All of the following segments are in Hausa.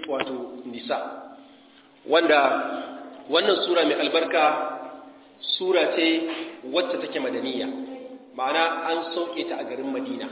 wato nisa wanda wannan sura mai albarka sura ce wacce take madaniya ma'ana an sauke ta a garin madina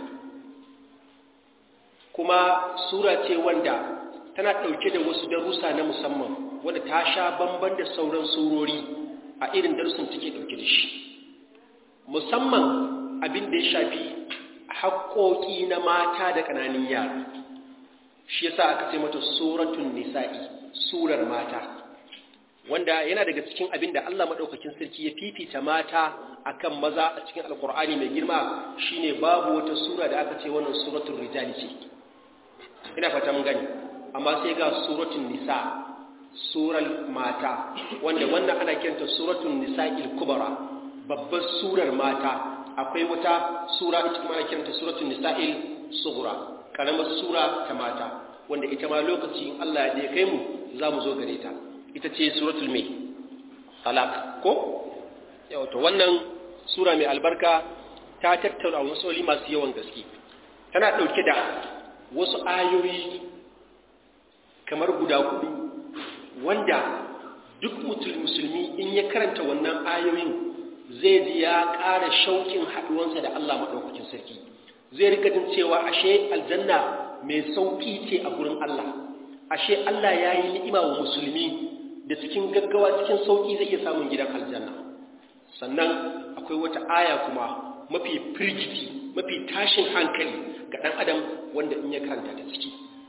kuma sura ce wanda tana ɗauke da wasu darussa na musamman wanda ta sha bamban da sauran surori a irin darussan take ɗauke da shi musamman abin da ya shafi haƙoƙi na mata da ƙananan yara shi yasa aka ce mata suratun nisa'i surar mata wanda yana daga cikin abin da Allah maɗaukakin sarki ya fifita mata akan maza a cikin alkur'ani mai girma shine babu wata sura da aka ce wannan suratul rijali ce ina fata mun gani amma sai ga suratul nisa surar mata wanda wannan ana kiranta suratul nisa'il kubra babbar surar mata akwai wata sura ita kuma ana kiranta suratul nisa'il sughra karamar sura ta mata wanda ita ma lokaci in Allah ya kai mu za mu zo gare ta ita ce suratul mai talaq ko yau to wannan sura mai albarka ta tattauna wasu masu yawan gaske tana ɗauke da wasu ayoyi kamar guda hudu wanda duk musulmi in ya karanta wannan ayoyin zai ji ya ƙara shaukin haɗuwansa da Allah maɗaukakin sarki zai rika jin cewa ashe aljanna mai sauƙi ce a gurin Allah ashe Allah ya yi ni'ima wa musulmi da cikin gaggawa cikin sauƙi zai iya samun gidan aljanna sannan akwai wata aya kuma mafi firgiti mafi tashin hankali ga ɗan adam wanda in ya karanta ta ciki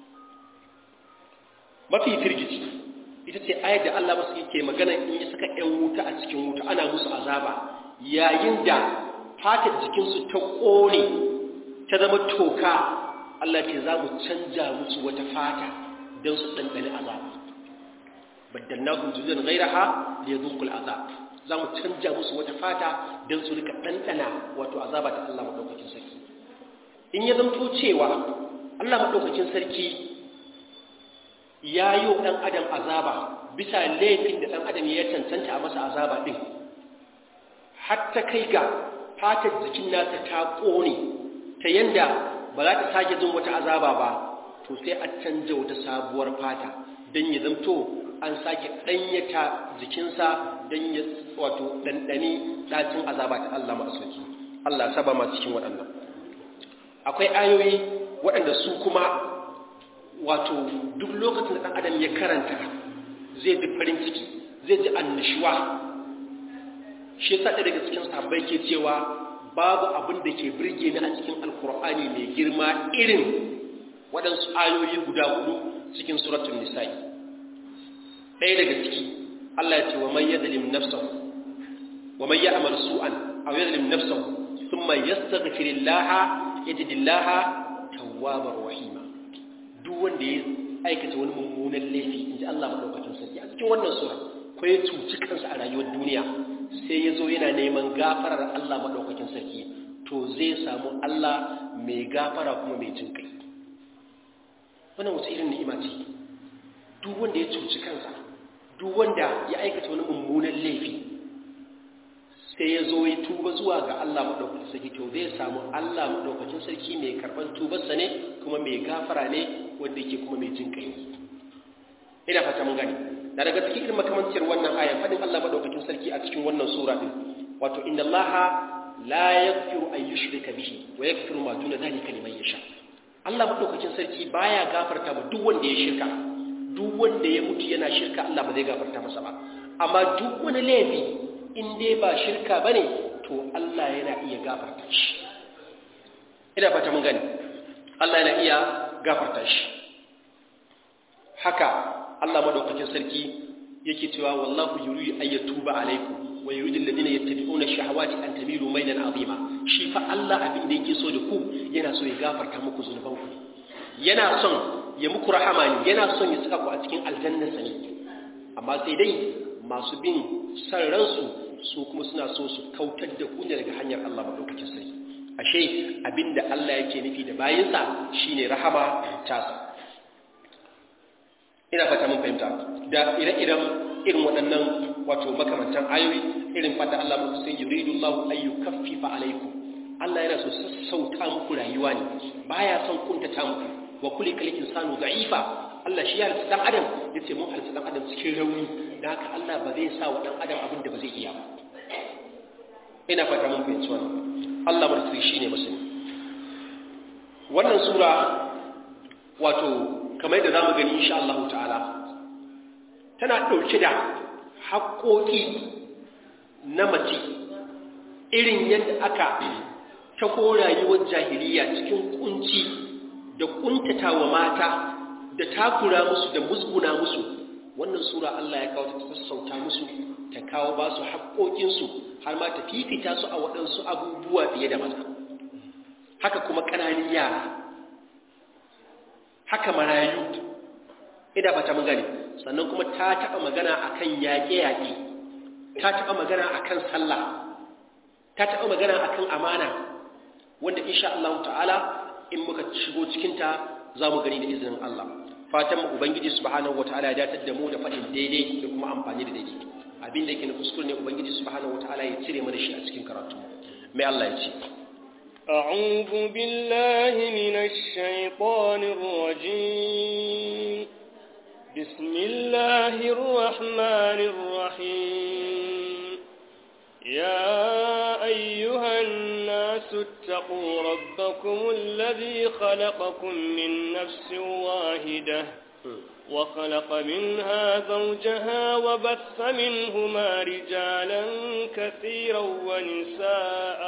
mafi firgiti ita ce ayar da Allah masu yake magana in ya saka ‘yan wuta a cikin wuta ana musu azaba yayin da fatar jikinsu ta ƙone ta zama toka Allah ce za mu canja musu wata fata don su ɗanɗani azaba baddalnahum juzan ghayraha liyadhuqul azab za mu canja musu wata fata don su rika ɗanɗana wato azaba ta Allah maɗaukakin sarki in ya zamto cewa Allah maɗaukakin sarki ya yi wa ɗan adam azaba bisa laifin da ɗan adam ya cancanta a masa azaba ɗin hatta kai ga fatar jikin nasa ta ƙone ta yanda ba za ta sake jin wata azaba ba to sai a canja wata sabuwar fata don ya zamto an sake ɗanyata jikinsa don ya wato ɗanɗani ɗacin azaba ta Allah masu Allah saba ma cikin waɗannan akwai ayoyi waɗanda su kuma wato duk lokacin da ɗan adam ya karanta zai ji farin ciki zai ji annishuwa shi yasa ɗaya daga cikin sahabbai ke cewa babu abin da ke birge ni a cikin alkur'ani mai girma irin waɗansu ayoyi guda hudu cikin suratun nisa'i ɗaya daga ciki Allah ya ce wa man yadlim nafsahu wa man ya'mal su'an aw yadlim nafsahu thumma yastaghfirillaha yajidillaha tawwabar rahima duk wanda ya aikata wani mummunan laifi inji Allah madaukakin sarki a cikin wannan sura ko ya cuci kansa a rayuwar duniya sai ya zo yana neman gafarar Allah madaukakin sarki to zai samu Allah mai gafara kuma mai jin kai wannan wata irin ni'ima ce duk wanda ya cuci kansa duk wanda ya aikata wani mummunan laifi sai ya zo ya tuba zuwa ga Allah maɗaukacin sarki to zai samu Allah maɗaukacin sarki mai karɓar tubarsa ne kuma mai gafara ne wanda yake kuma mai jin kai ina fata mun gani na daga cikin irin makamancin wannan aya fadin Allah maɗaukacin sarki a cikin wannan sura din wato inna Allah la yaghfiru an yushrika bihi wa yaghfiru ma duna dhalika liman yasha Allah maɗaukacin sarki baya gafarta ma duk wanda ya shirka duk wanda ya mutu yana shirka Allah ba zai gafarta masa ba amma duk wani laifi in dai ba shirka bane to Allah yana iya gafarta shi ina fata mun gani Allah yana iya gafarta shi haka Allah madaukakin sarki yake cewa wallahu yuridu an yatuba alaikum wa yuridu alladhina yattabi'una ash-shahawati an tamilu maylan azima shi fa Allah abin da yake so da ku yana so ya gafarta muku zunubanku yana son ya muku rahama ne yana son ya saka ku a cikin aljanna sani amma sai dai masu bin san ransu su kuma suna so su kautar da ku daga hanyar Allah madaukakin sarki ashe abinda Allah yake nufi da bayinsa shine rahama tasa ina fata mun fahimta da ire-iren irin waɗannan wato makamantan ayoyi irin fata Allah muku sai yuridu Allah an yukaffifa alaikum Allah yana so sassauta muku rayuwa ne baya son kuntata muku wa kulli kal insanu da'ifa Allah shi ya halitta dan adam yace mun halitta dan adam cikin rauni dan haka Allah ba zai sa wa dan adam abin da ba zai iya ba ina fata mun fahimci wannan Allah martiri shine musulmi wannan sura wato kamar yadda zamu gani insha Allah ta'ala tana dauke da haƙoƙi na mace irin yadda aka ta rayuwar jahiliya cikin kunci da kuntatawa mata da takura musu da musguna musu wannan sura Allah ya kawo ta sassauta musu ta kawo ba su haƙoƙinsu har ma ta fifita su a waɗansu abubuwa fiye da maza haka kuma ƙananin yara haka marayu ina ba ta magani sannan kuma ta taɓa magana akan yaƙe-yaƙe ta taɓa magana akan sallah ta taɓa magana akan amana wanda insha Allah ta'ala in muka shigo cikinta za mu gani da izinin Allah fatan mu ubangiji subhanahu wataala ya datar da mu da faɗin daidai da kuma amfani da daidai abin da yake na kuskure ne ubangiji subhanahu wataala ya cire mana shi a cikin karatu mai Allah ya ce أعوذ بالله من الشيطان الرجيم بسم الله الرحمن الرحيم يا أيها الناس اتقوا ربكم الذي خلقكم من نفس واحدة وخلق منها زوجها وبث منهما رجالا كثيرا ونساء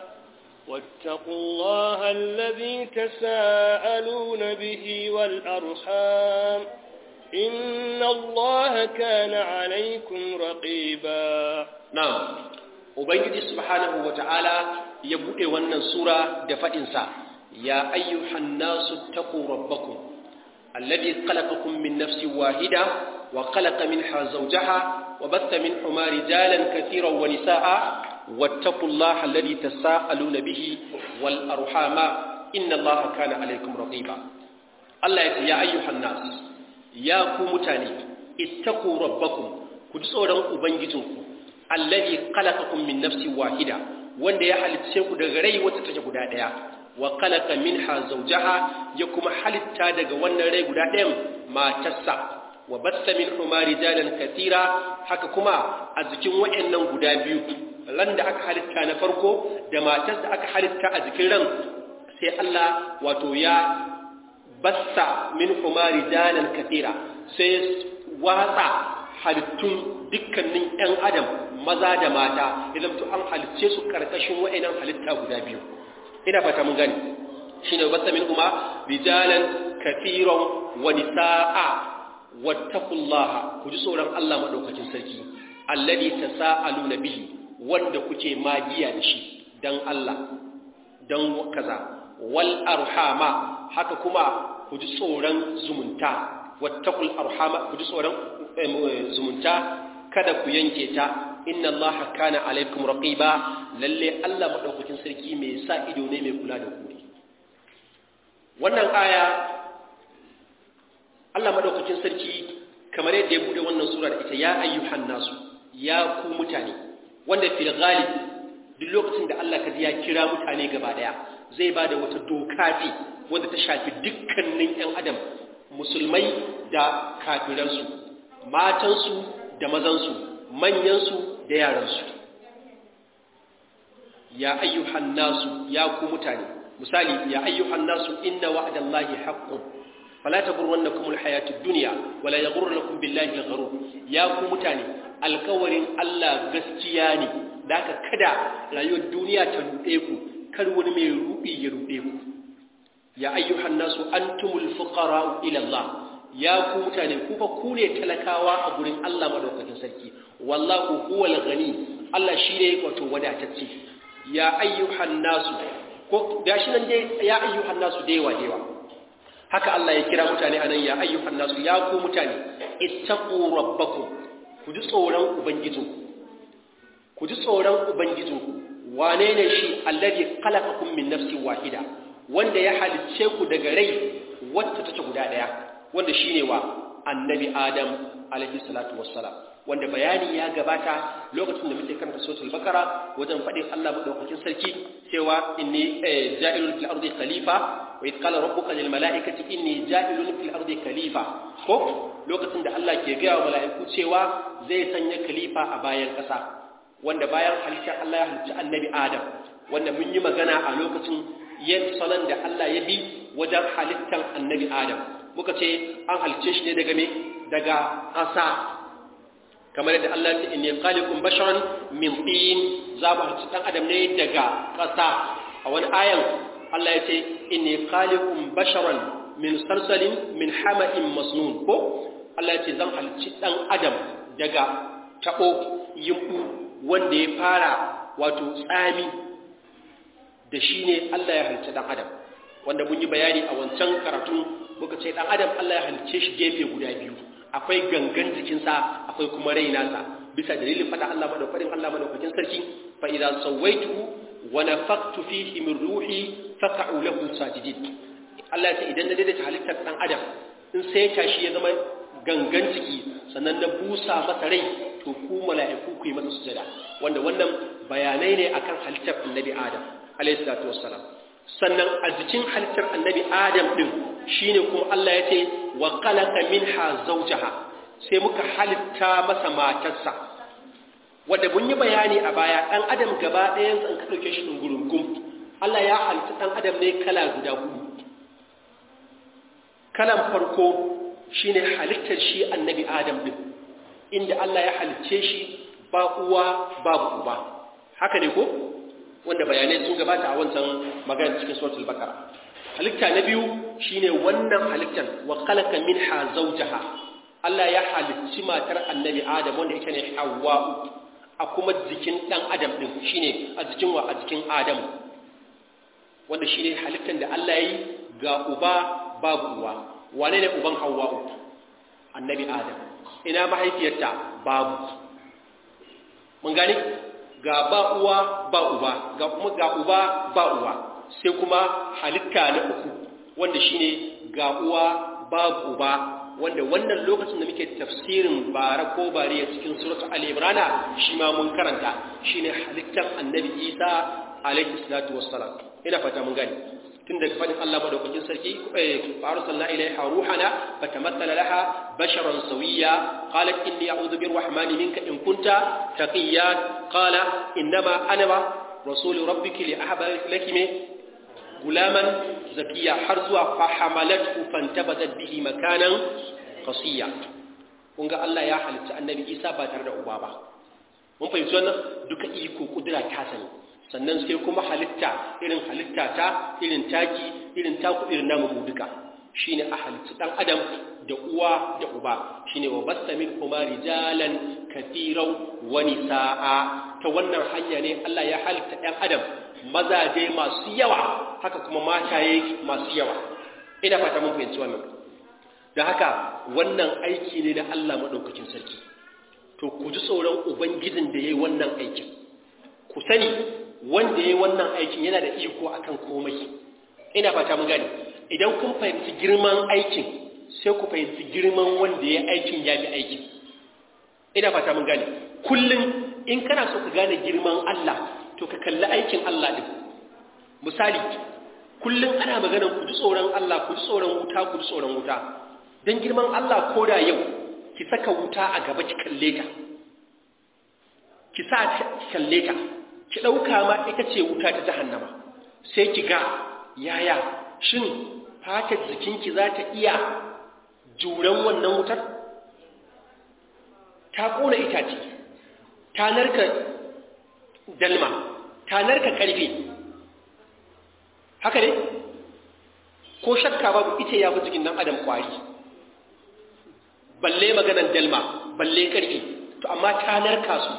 واتقوا الله الذي تساءلون به والأرحام إن الله كان عليكم رقيبا نعم Ubangiji subhanahu wa ta'ala ya buɗe wannan sura da faɗinsa, Ya ayyuhan nasu taku rabbakum, alladhi khalaqakum min nafsi wahida wa khalaqa minha zawjaha wa batta min huma rijalan kathiran wa nisaa wattaqullaha alladhi tasaaluna bihi wal arhama inna allaha kana alaykum raqiba Allah ya ce ya ayyuhan nas ya ku mutane ittaqu rabbakum ku ji tsoron ubangijinku alladhi khalaqakum min nafsin wahida wanda ya halicce ku daga rai wacce take guda daya wa khalaqa minha zawjaha ya kuma halitta daga wannan rai guda ɗayan matarsa wa bassa minhuma rijalan katira haka kuma a jikin wayannan guda biyu ran da aka halitta na farko da matar da aka halitta a jikin ran sai Allah wato ya bassa minhuma rijalan katira sai watsa halittun dukkanin ‘yan adam maza da mata idan to an halitce su ƙarƙashin wa'inan halitta guda biyu ina fata mun gani shi ne wata min kuma rijalan kafiran wani sa'a wattakullaha ku ji tsoron Allah maɗaukacin sarki alladi ta sa'alu na bihi wanda kuke magiya da shi don Allah don kaza wal arhama haka kuma ku ji tsoron zumunta wattakul arhama ku ji tsoron zumunta kada ku yanke ta inna Allah kana alaikum raqiba lalle Allah madaukakin sarki mai sa ido ne mai kula da ku ne wannan aya Allah madaukakin sarki kamar yadda ya bude wannan sura da ita ya ayyuhan nasu ya ku mutane wanda fil ghalib duk lokacin da Allah kaji ya kira mutane gaba daya zai bada wata doka ce wanda ta shafi dukkanin ƴan adam musulmai da kafiransu matansu da mazansu manyansu da yaransu ya ayyuhan nasu ya ku mutane misali ya ayyuhan nasu inna wa'dallahi haqqun fala taghurrannakum alhayatud dunya wala yaghurrannakum billahi algharur ya ku mutane alkawarin Allah gaskiya ne daka kada rayuwar duniya ta rude ku kar wani mai rubi ya rude ku ya ayyuhan nasu antumul fuqara ila Allah ya ku mutane ku fa ku ne talakawa a gurin Allah madaukakin sarki wallahu huwal ghani Allah shine wato wadatacce ya ayyuhan nasu ko gashi nan dai ya ayyuhan nasu da yawa yawa haka Allah ya kira mutane anan ya ayyuhan nasu ya ku mutane ittaqu rabbakum ku ji tsoron ubangijinku ku ji tsoron ubangijinku wane ne shi alladhi khalaqakum min nafsin wahida wanda ya halicce ku daga rai wacce take guda daya wanda shine wa annabi adam alaihi salatu wassalam wanda bayani ya gabata lokacin da muke karanta suratul bakara wajen fadin Allah madaukakin sarki cewa inni ja'ilul fil ardi khalifa wa idh qala rabbuka lil mala'ikati inni ja'ilun fil ardi khalifa ko lokacin da Allah ke gaya wa mala'iku cewa zai sanya khalifa a bayan ƙasa wanda bayan halittar Allah ya halicci annabi Adam wanda mun yi magana a lokacin yin salon da Allah ya bi wajen halittar annabi Adam muka ce an halicce shi ne daga me daga ƙasa kamar yadda Allah ya ce inni khaliqun basharan min tin za mu halicci dan adam ne daga ƙasa a wani ayan Allah ya ce inni khaliqun basharan min salsalin min hama'in masnun ko Allah ya ce zan halicci dan adam daga tabo yimbu wanda ya fara wato tsami da shi ne Allah ya halicci dan adam wanda mun yi bayani a wancan karatu muka ce dan adam Allah ya halicce shi gefe guda biyu akwai gangan jikinsa akwai kuma rai nasa bisa dalilin fada Allah madaukakin Allah madaukakin sarki fa idza sawaituhu wa nafaqtu fihi min ruhi faq'u lahu sajidin Allah ya ce idan na daidaita halittar dan adam in sai tashi ya zama gangan jiki sannan na busa masa rai to ku mala'iku ku yi masa sujada wanda wannan bayanai ne akan halittar annabi Adam alayhi salatu wassalam sannan a jikin halittar annabi Adam din shine kuma Allah ya ce wa khalaqa minha zawjaha sai muka halitta masa matarsa wanda mun yi bayani a baya dan adam gaba ɗayan san ka dauke shi dungurungum Allah ya halitta dan adam ne kala guda hudu kalan farko shine halittar shi annabi Adam din inda Allah ya halicce shi ba uwa babu uba haka ne ko wanda bayanai sun gabata a wancan magana cikin suratul baqara halitta na biyu shine wannan halittar wa khalaqa minha zawjaha Allah ya halicci matar annabi Adam wanda ita ne Hawwa a kuma jikin dan Adam din shine a jikin wa a jikin Adam wanda shine halittar da Allah yi ga uba babu uwa wane ne uban Hawwa annabi Adam ina mahaifiyarta babu mun gani ga ba uwa ba uba ga kuma ga uba ba uwa sai kuma halitta na uku wanda shine ga uwa babu uba wanda wannan lokacin da muke tafsirin bara ko bariya cikin suratu al-imran shi ma mun karanta shine halittar annabi Isa alaihi salatu wassalam ina fata mun gani tun daga fadin Allah madaukakin sarki fa arsalna ilaiha ruhana fatamassala laha basharan sawiya qalat inni a'udhu birrahmani minka in kunta taqiya qala innama ana rasul rabbiki li ahaba laki me gulaman zakiya har zuwa fa hamalathu fantabadat bihi makanan qasiya kun ga Allah ya halitta annabi Isa ba tare da uba ba mun fahimci wannan duka iko kudura ta sani sannan sai kuma halitta irin halitta ta irin taki irin taku irin namu mu duka shine a halitta dan adam da uwa da uba shine wa basta min kuma rijalan kathiran wa nisaa ta wannan hanya ne Allah ya halitta ɗan adam mazaje masu yawa haka kuma mataye masu yawa ina fata mun fahimci wannan da haka wannan aiki ne na Allah madaukakin sarki to ku ji tsoron ubangijin da yayi wannan aikin ku sani wanda ya yi wannan aikin yana da iko akan komai ina fata mun gani idan kun fahimci girman aikin sai ku fahimci girman wanda ya aikin ya bi aikin ina fata mun gani kullum in kana so ka gane girman Allah to ka kalli aikin Allah din misali kullum ana magana ku ji tsoron Allah ku ji tsoron wuta ku ji tsoron wuta dan girman Allah ko da yau ki saka wuta a gaba ki kalle ta ki sa ki kalle ta ki ɗauka ma ita ce wuta ta jahannama sai ki ga yaya shin fatar jikinki za ta iya juran wannan wutar ta ƙona itace ta narka dalma ta narka ƙarfe haka ne ko shakka babu ita ya fi jikin nan adam kwari balle maganan dalma balle ƙarfe to amma ta narka su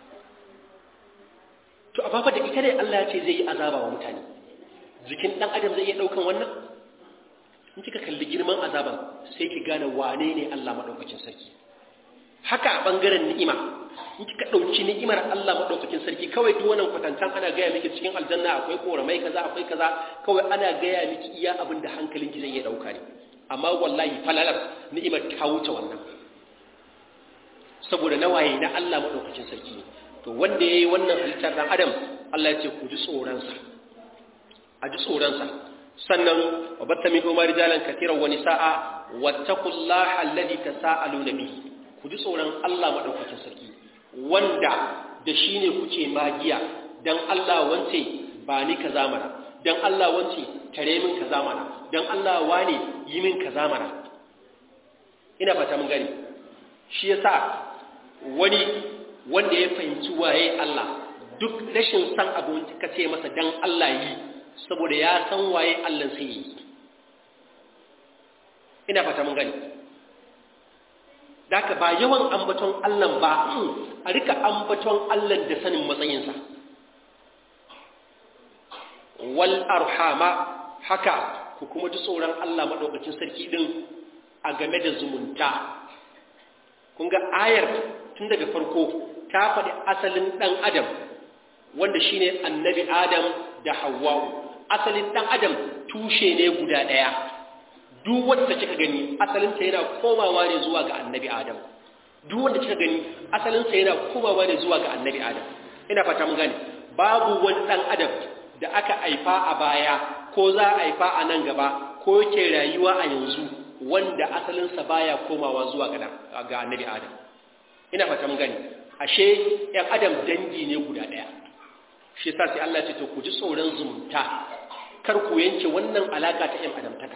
to amma fa da ita ne Allah ya ce zai yi azaba wa mutane jikin dan adam zai iya daukan wannan in kika kalli girman azaban sai ki gane wane ne Allah madaukakin sarki haka a bangaren ni'ima in kika dauki ni'imar Allah madaukakin sarki kawai duk wannan kwatantan ana gaya miki cikin aljanna akwai koramai kaza akwai kaza kawai ana gaya miki iya abin da hankalinki zai iya dauka ne amma wallahi falalar ni'imar ta wuce wannan saboda nawaye na Allah madaukakin sarki ne to wanda ya yi wannan halittar ɗan adam Allah ya ce ku ji tsoronsa a ji tsoronsa sannan wa batta min umar rijalan katiran wa nisaa wattaqullaha alladhi tasaaluna bihi ku ji tsoron Allah madaukakin sarki wanda da shine kuke magiya dan Allah wance ba ni kaza mana dan Allah wance tare min kaza mana dan Allah wane yi min kaza mana ina fata mun gani shi yasa wani wanda ya fahimci waye Allah duk rashin san abu ka ce masa dan Allah yi saboda ya san waye Allah sai yi ina fata mun gani daka ba yawan ambaton Allah ba a rika ambaton Allah da sanin matsayinsa wal arhama haka ku kuma ji tsoron Allah madaukakin sarki din a game da zumunta kun ga ayar tun daga farko ta faɗi asalin ɗan adam wanda shine annabi adam da hawwa'u asalin ɗan adam tushe ne guda ɗaya duk wanda kika gani asalinsa yana komawa ne zuwa ga annabi adam duk wanda kika gani asalinsa yana komawa ne zuwa ga annabi adam ina fata mun gane babu wani ɗan adam da aka haifa a baya ko za a haifa a nan gaba ko yake rayuwa a yanzu wanda asalinsa baya komawa zuwa ga annabi adam ina fata mun gani ashe ‘yan adam dangi ne guda ɗaya shi sa sai Allah ce to ku ji tsoron zumunta kar ku yanke wannan alaka ta ‘yan adamtaka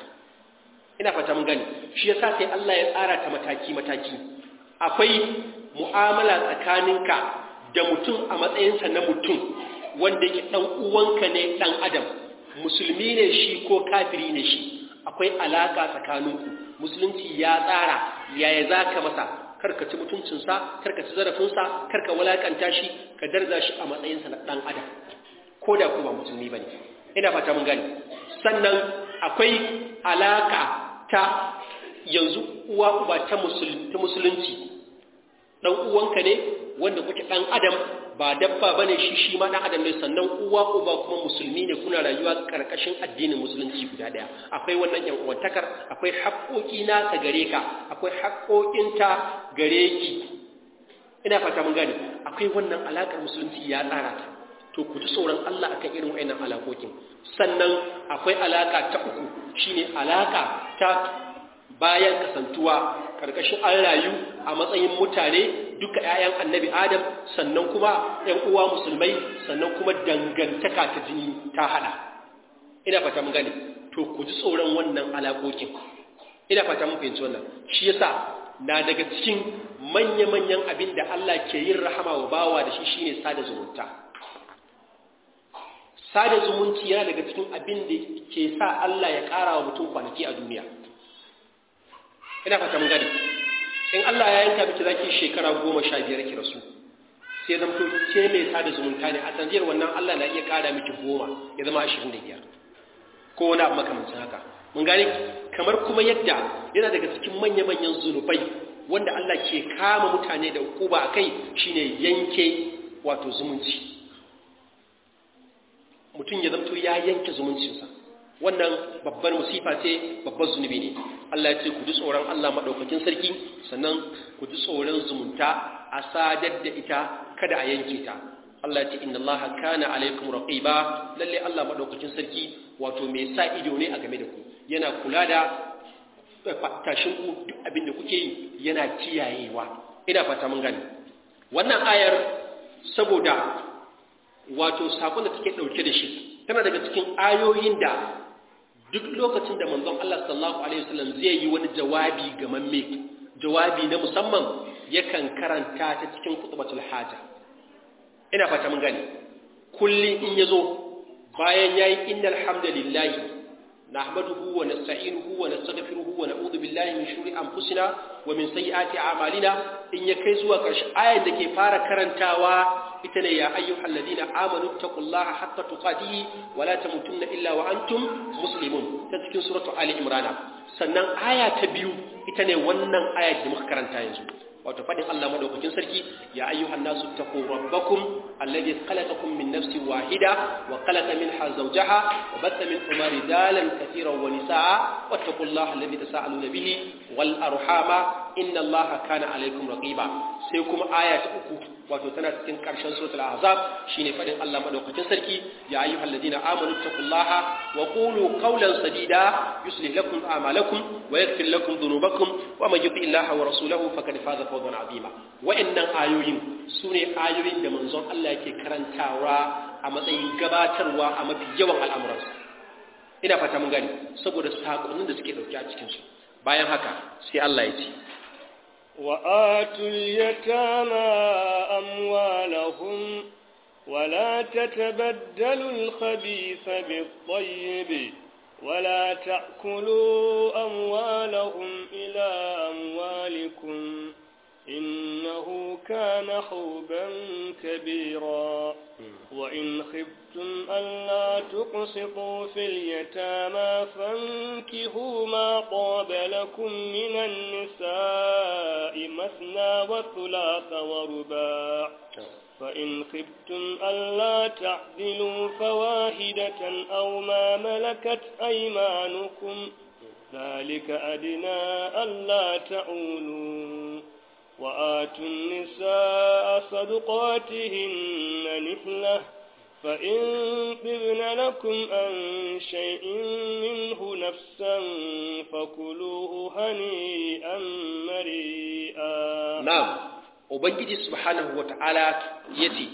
ina fata mun gani shi yasa sai Allah ya tsara ta mataki-mataki akwai mu'amala tsakaninka da mutum a matsayinsa na mutum wanda yake ɗan uwanka ne ɗan adam musulmi ne shi ko kafiri ne shi akwai alaka tsakaninku musulunci ya tsara yaya za ka masa karka ci mutuncinsa karka ci zarafinsa karka walakanta shi ka darza shi a matsayinsa na ɗan adam ko da ku ba musulmi ba ne ina fata mun gani sannan akwai alaka ta yanzu uwa uba ta musulunci ɗan uwanka ne wanda kuke ɗan adam ba dabba bane shi shi ma ɗan adam ne sannan uwa uba kuma musulmi ne kuna rayuwa ƙarƙashin addinin musulunci guda ɗaya akwai wannan yan uwantakar akwai haƙoƙi na ta gare ka akwai haƙoƙinta gare ki ina fata mun gane akwai wannan alaƙar musulunci ya tsara ta to ku ji tsoron Allah akan irin wayannan alaƙoƙin sannan akwai alaƙa ta uku shine alaƙa ta bayan kasantuwa karkashin an rayu a matsayin mutane duka 'ya'yan annabi adam sannan kuma 'yan uwa musulmai sannan kuma dangantaka ta jini ta hada ina fata mun gane to ku ji tsoron wannan alaƙoƙin ina fata mun fahimci wannan shi yasa na daga cikin manya-manyan abin da Allah ke yin rahama wa bawa da shi shine sada zumunta sada zumunci yana daga cikin abin da ke sa Allah ya ƙara wa mutum kwanaki a duniya ina fata mun gani in Allah ya yanka miki zaki shekara goma sha biyar ki rasu sai zan to ke mai sada zumunta ne a sanjiyar wannan Allah na iya ƙara miki goma ya zama ashirin da biyar ko wani abu makamancin haka mun gane kamar kuma yadda yana daga cikin manya-manyan zunubai wanda Allah ke kama mutane da hukuba a kai shine yanke wato zumunci mutum ya zamto ya yanke zumuncinsa wannan babbar musifa ce babbar zunubi ne Allah ya ce ku ji tsoron Allah madaukakin sarki sannan ku ji tsoron zumunta a sadar da ita kada a yanke ta Allah ya ce inna Allah kana alaikum raqiba lalle Allah madaukakin sarki wato mai sa ido ne a game da ku yana kula da tashin ku duk abin da kuke yi yana kiyayewa ina fata mun gani wannan ayar saboda wato sakon da take dauke da shi tana daga cikin ayoyin da duk lokacin da manzon Allah sallallahu alaihi wasallam zai yi wani jawabi ga mamme jawabi na musamman yakan karanta ta cikin khutbatul haja ina fata mun gani kullin in yazo bayan yayi innal hamdalillahi nahmaduhu wa nasta'inuhu wa nastaghfiruhu wa na'udhu billahi min shururi anfusina wa min sayyiati a'malina in ya kai zuwa ƙarshe ayar da ke fara karantawa ita ne ya ayyuhal ladina amanu taqullaha haqqa tuqatih wa la tamutunna illa wa antum muslimun ta cikin suratu ali imran sannan aya ta biyu ita ne wannan aya da muka karanta yanzu wato fadin Allah madaukakin sarki ya ayyuhan nasu taqu rabbakum alladhi khalaqakum min nafsin wahida wa khalaqa minha zawjaha wa batha minhuma rijalan katiran wa nisaa wattaqullaha alladhi tasaaluna bihi wal arhama inna Allaha kana alaykum raqiba sai kuma aya ta uku wato tana cikin karshen suratul ahzab shine fadin Allah madaukakin sarki ya ayyuhal ladina amanu taqullaha wa qulu qawlan sadida yuslih lakum a'malakum wa yaghfir lakum dhunubakum wa man yuti illaha wa rasulahu faqad faza fawzan azima wa'annan ayoyin sune ayoyin da manzon Allah yake karantawa a matsayin gabatarwa a mafi yawan al'amuransa ina fata mun gani saboda sakonnin da suke dauke a cikin su bayan haka sai Allah ya ce وآتوا اليتامى أموالهم ولا تتبدلوا الخبيث بالطيب ولا تأكلوا أموالهم إلى أموالكم إنه كان حوبا كبيرا وإن خفتم ألا تقسطوا في اليتامى فانكهوا ما طاب لكم من النساء مثنى وثلاث ورباع فإن خفتم ألا تعدلوا فواحدة أو ما ملكت أيمانكم ذلك أدنى ألا تعولوا وآتوا النساء صدقاتهن نحلة فإن طبن لكم عن شيء منه نفسا فكلوه هنيئا مريئا نعم Ubangiji subhanahu wa ta'ala ya ce,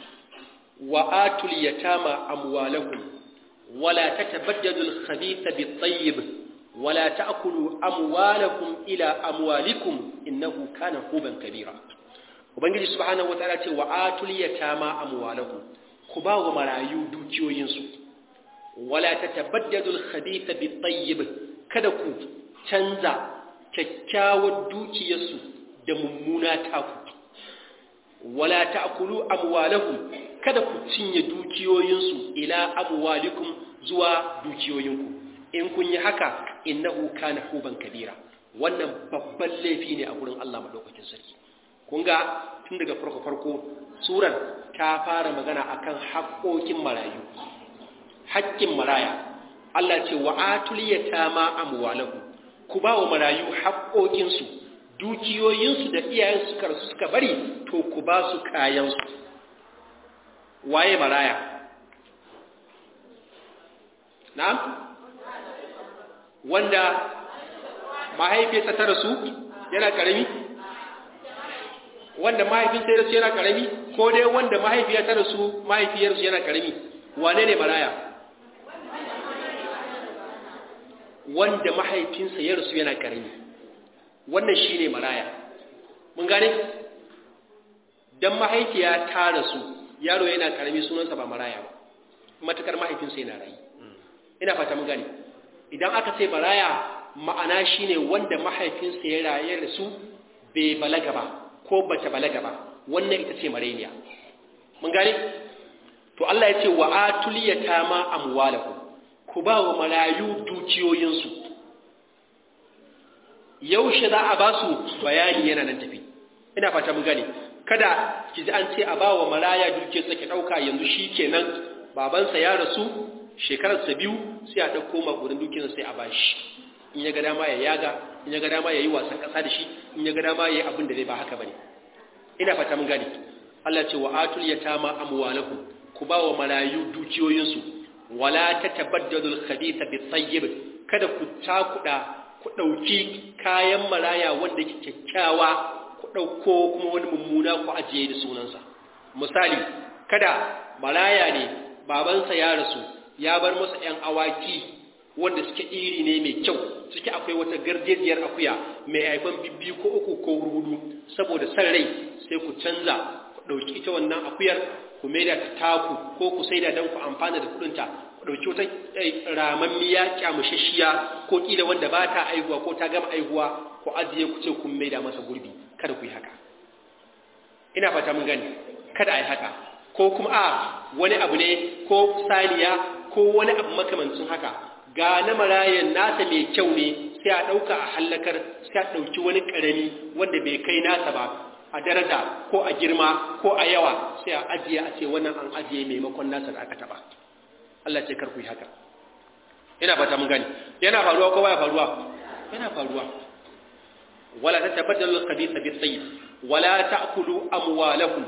Wa atul yatama amwalahum wala ta tabaddadul khabitha bi tsayyib wala ta akulu amwalakum ila amwalikum innahu kana huban kabira. Ubangiji subhanahu wa ta'ala ce, Wa atul yatama amwalahum ku ba wa marayu dukiyoyinsu, wala ta tabaddadul khabitha bi tsayyib kada ku canza kyakkyawar dukiyarsu da mummuna taku wala ta'kulu amwalahum kada ku cinye dukiyoyinsu ila amwalikum zuwa dukiyoyinku in kun yi haka innahu kana huban kabira wannan babban laifi ne a gurin Allah madaukakin sarki kun ga tun daga farko farko surar ta fara magana akan haƙoƙin marayu haƙƙin maraya Allah ce wa atul yatama amwalahum ku ba wa marayu haƙoƙinsu dukiyoyinsu da iyayen suka rasu suka bari to ku ba su kayansu waye maraya na'am wanda mahaifiyarsa ta rasu yana karami wanda mahaifinsa ya rasu yana karami ko dai wanda mahaifiya ta rasu mahaifiyarsu yana karami wane ne maraya wanda mahaifinsa ya rasu yana karami wannan shi ne maraya mun gane don mahaifiya ta rasu yaro yana karami sunansa ba maraya ba matukar mahaifinsa yana rayu ina fata mun gane idan aka ce maraya ma'ana shi ne wanda mahaifinsa ya raye da su bai balaga ba ko bata balaga ba wannan ita ce marainiya mun gane to Allah ya ce wa atuliyata ma amwalakum ku ba wa marayu dukiyoyinsu yaushe za a ba su bayani yana nan tafi ina fata mun gane kada ki ji an ce a ba wa maraya dukiyarsa ki ɗauka yanzu shi kenan babansa ya rasu shekararsa biyu sai a ɗauko maƙudin dukiyarsa sai a ba shi in ya ga dama ya yaga in ya ga dama ya yi wasan ƙasa da shi in ya ga dama ya yi abin da zai ba haka ba ne ina fata mun gane Allah ce wa atul yatama amwalakum ku ba wa marayu dukiyoyinsu wala tatabaddalul khabitha bit tayyib kada ku takuda ku ɗauki kayan maraya wanda ke kyakkyawa ku ɗauko kuma wani mummuna ku ajiye da sunansa misali kada maraya ne babansa ya rasu ya bar masa ‘yan awaki wanda suke iri ne mai kyau suke akwai wata garjejiyar akuya mai haifan bibbi ko uku ko hudu saboda san rai sai ku canza ku ɗauki ita wannan akuyar ku maida ta taku ko ku saida don ku amfana da kuɗinta ku ɗauki wata ramammiya kyamushashiya ko ƙila wanda ba ta aihuwa ko ta gama aihuwa ku ajiye ku ce kun maida masa gurbi kada ku yi haka ina fata mun gani kada a yi haka ko kuma a wani abu ne ko saniya ko wani abu makamancin haka ga na marayan nasa mai kyau ne sai a ɗauka a hallakar sai a ɗauki wani ƙarami wanda bai kai nasa ba a daraja ko a girma ko a yawa sai a ajiye a ce wannan an ajiye maimakon nasa da aka taɓa Allah ce karku yi haka ina fata mun gani yana faruwa ko baya faruwa yana faruwa wala tatabaddalu al-khabitha bis-sayyid wala ta'kulu amwalakum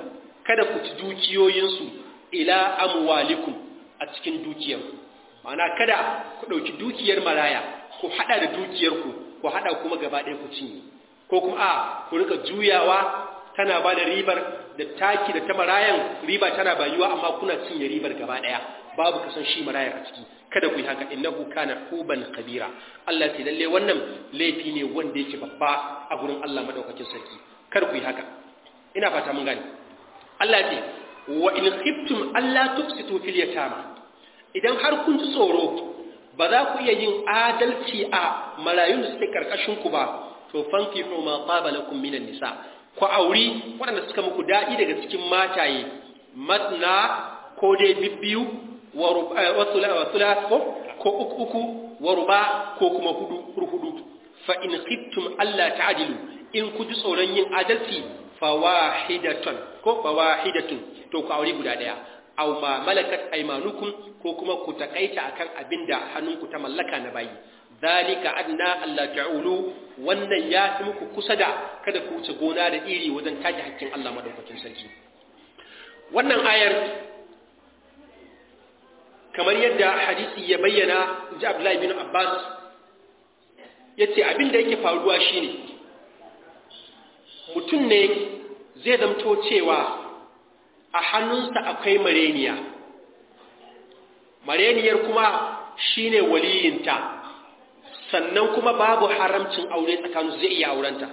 kada ku ci dukiyoyinsu ila amwalikum a cikin dukiyarku ma'ana kada ku ɗauki dukiyar maraya ku haɗa da dukiyarku ku haɗa kuma gaba ɗaya ku cinye ko kuma a ku rika juyawa tana ba da ribar da taki da ta marayan riba tana bayuwa amma kuna cinye ribar gaba ɗaya babu kasan shi marayar a ciki kada ku yi haka innahu kana huban kabira Allah ce lalle wannan laifi ne wanda yake babba a gurin Allah madaukakin sarki kada ku yi haka ina fata mun gane Allah ce wa in khiftum alla tufsitu fil yatama idan har kun ji tsoro ba za ku iya yin adalci a marayun da suke karkashin ku ba to fankihu ma qaba lakum minan nisa ku auri waɗanda suka muku daɗi daga cikin mataye matna ko dai bibbiyu wa thulath ko uku uku wa ruba ko kuma hudu hudu fa in khiftum alla ta'dilu in ku ji tsoron yin adalci fawahidatan ko fawahidatun to ku aure guda daya aw ma malakat aymanukum ko kuma ku takaita akan abinda hannunku ta mallaka na bayi zalika adna alla ta'ulu wannan ya fi muku kusa da kada ku wuce gona da iri wajen take hakkin Allah madaukakin sarki wannan ayar kamar yadda hadisi ya bayyana ji Abdullahi bin Abbas yace abinda yake faruwa shine mutum ne zai zamto cewa a hannunsa akwai mareniya mareniyar kuma shine waliyinta sannan kuma babu haramcin aure tsakanin zai iya aurenta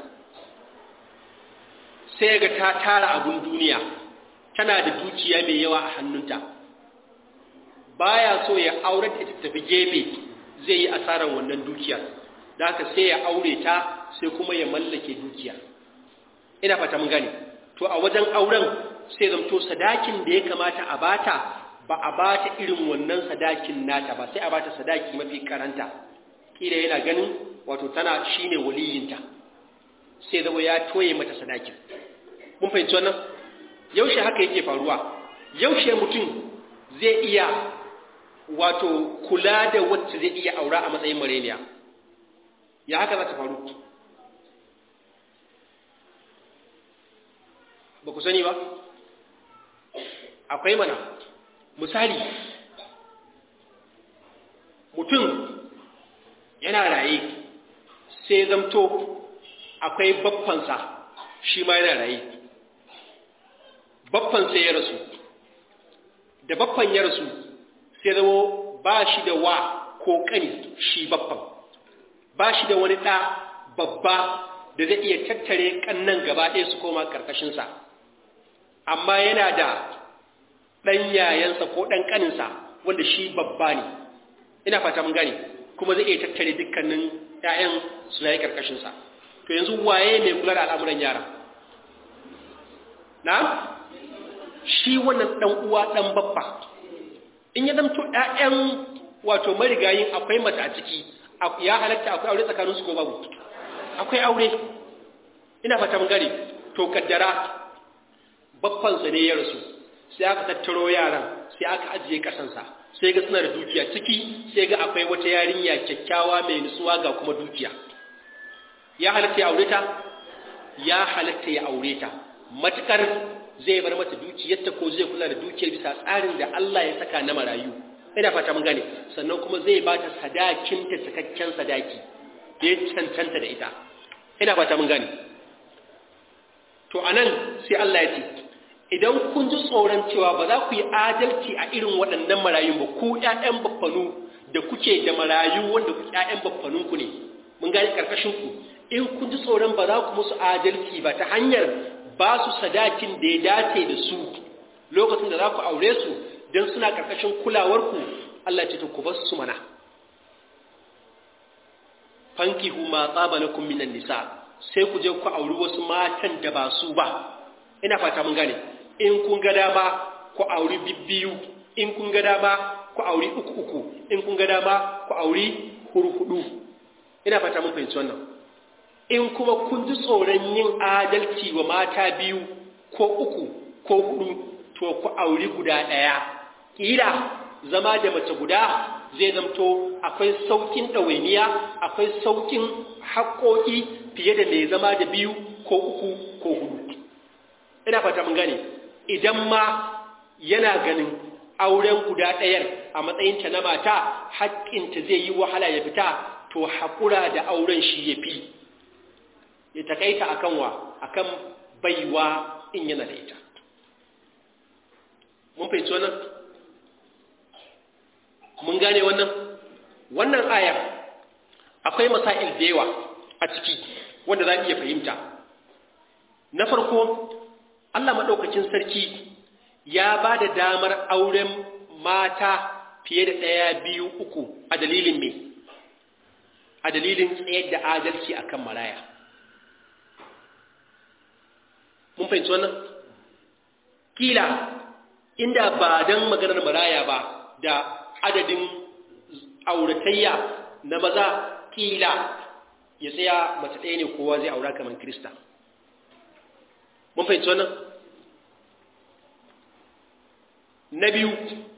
sai ga ta tara abun duniya tana da dukiya mai yawa a hannunta baya so ya aure ta tafi gebe zai yi asarar wannan dukiyar da haka sai ya aure ta sai kuma ya mallake dukiya ina fata mun gane to a wajen auren sai zamto sadakin da ya kamata a bata ba a bata irin wannan sadakin nata ba sai a bata sadaki mafi karanta kila yana ganin wato tana shine waliyinta sai zama ya toye mata sadakin mun fahimci wannan yaushe haka yake faruwa yaushe mutum zai iya wato kula da wacce zai iya aura a matsayin mareniya ya haka za ta faru ba ku sani ba akwai mana misali mutum yana raye sai zamto akwai baffansa shi ma yana raye baffansa ya rasu da baffan ya rasu sai zamo ba shi da wa ko ƙani shi baffan ba shi da wani ɗa babba da zai iya tattare ƙannan gaba ɗaya su koma ƙarƙashinsa amma yana da ɗan yayansa ko ɗan ƙaninsa wanda shi babba ne ina fata mun gane kuma zai iya tattare dukkanin ‘ya'yan su yayi ƙarƙashinsa to yanzu waye mai kula da al'amuran yara na shi wannan ɗan uwa ɗan babba in ya zamto ‘ya'yan wato marigayin akwai mata a ciki ya halatta akwai aure tsakaninsu ko babu akwai aure ina fata mun gane to kaddara babbansa ne ya rasu sai aka tattaro yaran sai aka ajiye kasansa sai ga suna da dukiya ciki sai ga akwai wata yarinya kyakkyawa mai nutsuwa ga kuma dukiya ya halatta ya aure ta ya halatta ya aure ta matukar zai bar mata dukiyarta ko zai kula da dukiyar bisa tsarin da Allah ya saka na marayu ina fata mun gane sannan kuma zai ba ta sadakin ta cikakken sadaki da ya cancanta da ita ina fata mun gane to anan sai Allah ya ce idan kun ji tsoron cewa ba za ku yi adalci a irin waɗannan marayun ba ku ƴaƴan baffanu da kuke da marayu wanda ku ƴaƴan baffanun ku ne mun gane karkashin ku in kun ji tsoron ba za ku musu adalci ba ta hanyar ba su sadakin da ya dace da su lokacin da za ku aure su don suna karkashin kulawar ku Allah ce ku bar su mana fankihu ma tsaba lakum minan nisa sai ku je ku auri wasu matan da ba su ba ina fata mun gane in kun ga dama ku auri bibbiyu in kun ga dama ku auri uku uku in kun ga dama ku auri hurhudu ina fata mun fahimci wannan in kuma kun ji tsoron yin adalci wa mata biyu ko uku ko hudu to ku auri guda ɗaya kila zama da mace guda zai zamto akwai saukin ɗawainiya akwai saukin haƙoƙi fiye da mai zama da biyu ko uku ko hudu ina fata mun gane idan ma yana ganin auren guda ɗayar a matsayinta na mata haƙƙinta zai yi wahala ya fita to haƙura da auren shi ya fi ya takaita akan wa akan baiwa in yana da ita mun fahimci wannan mun gane wannan wannan ayar akwai masail da yawa a ciki wanda za iya fahimta na farko Allah maɗaukacin sarki ya ba da damar auren mata fiye da ɗaya biyu uku a dalilin me a dalilin tsayar da adalci akan maraya mun fahimci wannan kila inda ba don maganar maraya ba da adadin auratayya na maza kila ya tsaya mace ɗaya ne kowa zai aura kamar krista mun fahimci wannan na biyu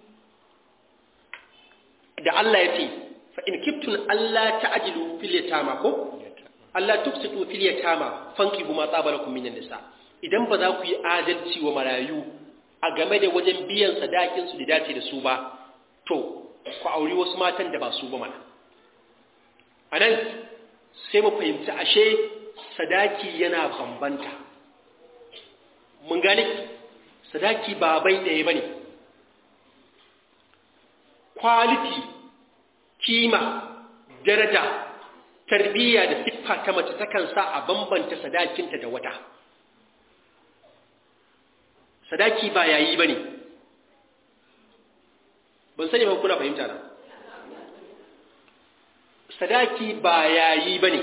da Allah ya ce fa in kiftun Allah ta'jilu fil yatama ko Allah tuksitu fil yatama fankihu ma tsabalakum minan nisa idan ba za ku yi adalci wa marayu a game da wajen biyan sadakin su da dace da su ba to ku auri wasu matan da ba su ba mana anan sai mu fahimci ashe sadaki yana bambanta mun gane sadaki ba bai ɗaya bane quality kima daraja tarbiyya da siffa ta mace takan sa a bambanta sadakinta da wata sadaki ba yayi bane ban sani ba kuna fahimta na sadaki ba yayi bane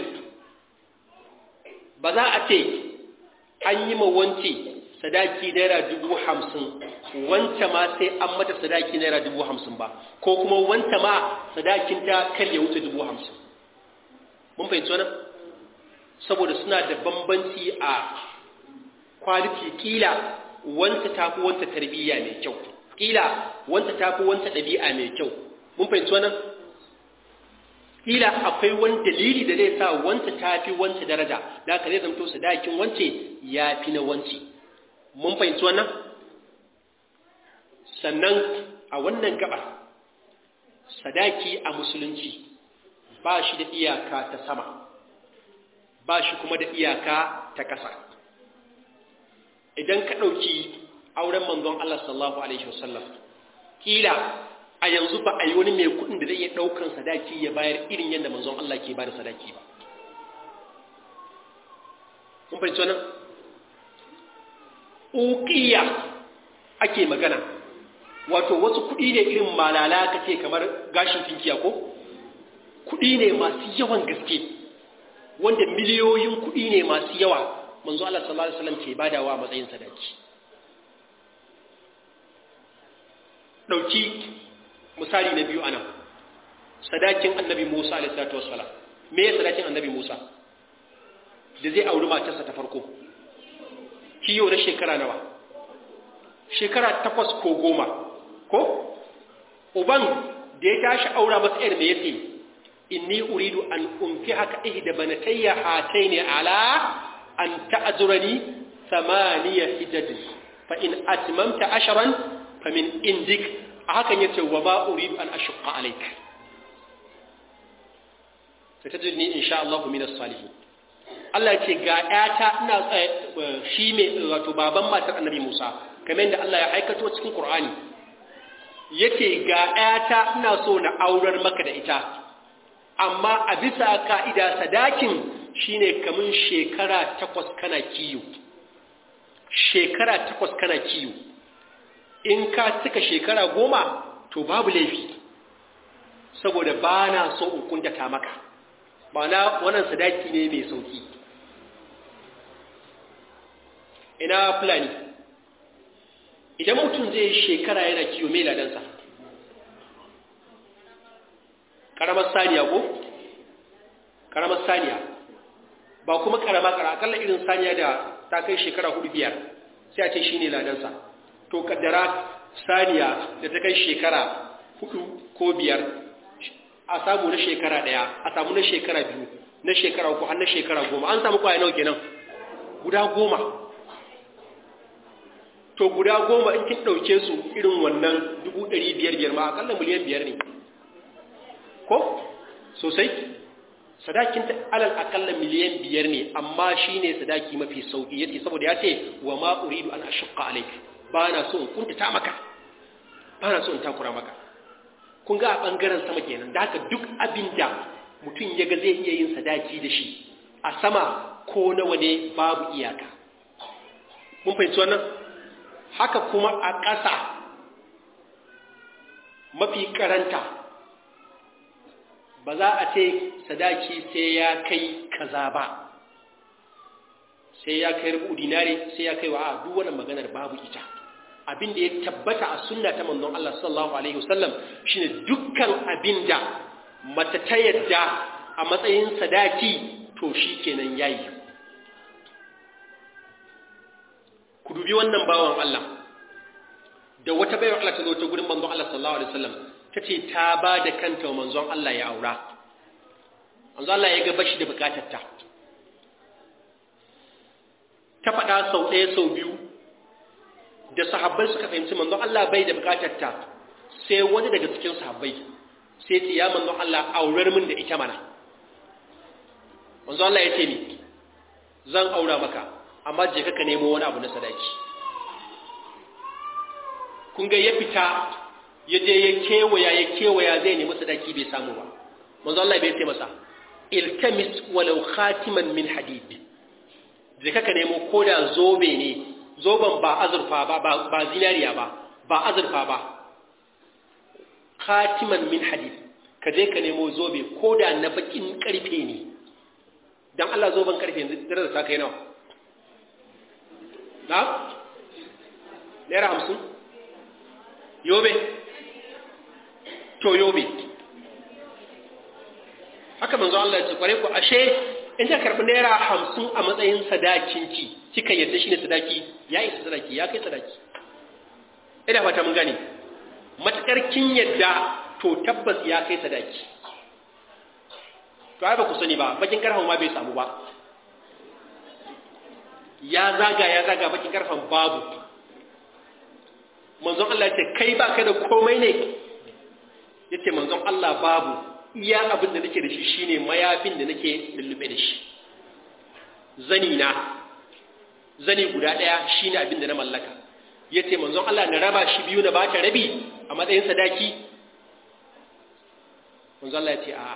ba za a ce an yi ma wance sadaki naira dubu hamsin wanta ma sai an mata sadaki naira dubu hamsin ba ko kuma wanta ma sadakinta kar ya wuce dubu hamsin mun fahimci wannan saboda suna da bambanci a kwaliti kila wanta tafi wanta tarbiyya mai kyau kila wanta tafi wanta ɗabi'a mai kyau mun fahimci wannan kila akwai wani dalili da zai sa wanta tafi wanta daraja da haka zai zamto sadakin wance ya fi na wance mun fahimci wannan sannan a wannan gaba sadaki a musulunci ba shi da iyaka ta sama ba shi kuma da iyaka ta ƙasa idan ka ɗauki auren manzon Allah sallallahu Alaihi wasallam ƙila a yanzu ba a yi wani mai kuɗin da zai iya ɗaukan sadaki ya bayar irin yadda manzon Allah ke ba da sadaki ba. Mun fahimci wannan? Uƙiya ake magana, wato wasu kuɗi ne irin malala ka ce kamar gashin tinkiya ko? Kuɗi ne masu yawan gaske, wanda miliyoyin kuɗi ne masu yawa manzo Allah sallallahu Alaihi wasallam ke badawa matsayin sadaki. Ɗauki misali na biyu anan sadakin annabi Musa alaihi salatu wassalam me ya sadakin annabi Musa da zai auri matarsa ta farko kiyo na shekara nawa shekara takwas ko goma ko uban da ya tashi aura masa yar me yace inni uridu an unkihaka ihda banatayya hataini ala an ta'zurani thamaniya hijaj fa in atmamta ashran famin indik a hakan ya ce wa ba uridu an ashqa alayka satajidni insha Allah min as-salihin Allah ce ga ƴata ina shi me wato baban matar Annabi Musa kamar yadda Allah ya aikato cikin Qur'ani yace ga ƴata ina so na aurar maka da ita amma a bisa ka'ida sadakin shine kamun shekara takwas kana kiyo shekara takwas kana kiyo in ka cika shekara goma to babu laifi saboda ba na so in kuntata maka ba na wannan sadaki ne mai sauki ina fulani idan mutum zai shekara yana kiwo mai ladansa karamar saniya ko karamar saniya ba kuma karama kara akalla irin saniya da ta kai shekara hudu biyar sai a ce shi ne ladansa to kaddara saniya da ta kai shekara hudu ko biyar a samu na shekara daya a samu na shekara biyu na shekara uku har na shekara goma an samu kwaya nawa kenan guda goma to guda goma in kin ɗauke su irin wannan dubu ɗari biyar biyar ma akalla miliyan biyar ne ko sosai sadakin ta alal akalla miliyan biyar ne amma shi ne sadaki mafi sauƙi yace saboda ya ce wa ma uridu an ashqa alayk ba na so in kuntata maka ba na so in takura maka kun ga a bangaren sama kenan da haka duk abin da mutum ya ga zai iya yin sadaki da shi a sama ko nawa ne babu iyaka mun fahimci wannan haka kuma a ƙasa mafi karanta ba za a ce sadaki sai ya kai kaza ba sai ya kai rubu dinari sai ya kai wa a duk wannan maganar babu ita abin da ya tabbata a sunna ta manzon Allah sallallahu alaihi wasallam shine dukkan abin da mace ta yadda a matsayin sadaki to shikenan yayi ku dubi wannan bawan Allah da wata bayar Allah ta zo ta gurin manzon Allah sallallahu alaihi wasallam tace ta ba da kanta wa manzon Allah ya aura manzon Allah ya ga bashi da bukatar ta ta faɗa sau ɗaya sau biyu da sahabbai suka fahimci manzon Allah bai da bukatar ta sai wani daga cikin sahabbai sai ce ya manzon Allah aurar min da ita mana manzon Allah ya ce ni zan aura maka amma je ka nemo wani abu na sadaki kun ga ya fita ya je ya kewaya ya kewaya zai nemi sadaki bai samu ba manzo Allah bai ce masa iltamis walau khatiman min hadid je ka nemo koda zobe ne zoben ba azurfa ba ba zinariya ba ba azurfa ba khatiman min hadid ka je ka nemo zobe koda na bakin karfe ne dan Allah zoben karfe yanzu dare da ta kai nawa na? naira hamsin? yobe? to yobe haka manzo Allah ya ce kware ku ashe in ka karɓi naira hamsin a matsayin sadakinki kika yadda shi ne sadaki ya isa sadaki ya kai sadaki ina fata mun gane matakar kin yadda to tabbas ya kai sadaki to ai ba ku sani ba bakin karfan ma bai samu ba ya zaga ya zaga bakin karfan babu manzon Allah ya ce kai ba kai da komai ne yace manzon Allah babu iya abin da nake da shi shine mayafin da nake lullube da shi zani na zani guda daya shine abin da na mallaka yace manzon Allah na raba shi biyu na bata rabi a matsayin sadaki manzon Allah ya ce a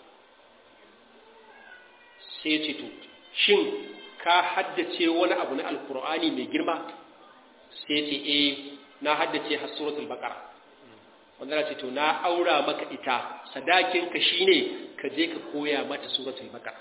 sai ya ce to shin ka haddace wani abu na alkur'ani mai girma sai ce eh na haddace har suratul baqara wanda ce to na aura maka ita sadakin ka shine ka je ka koya mata suratul baqara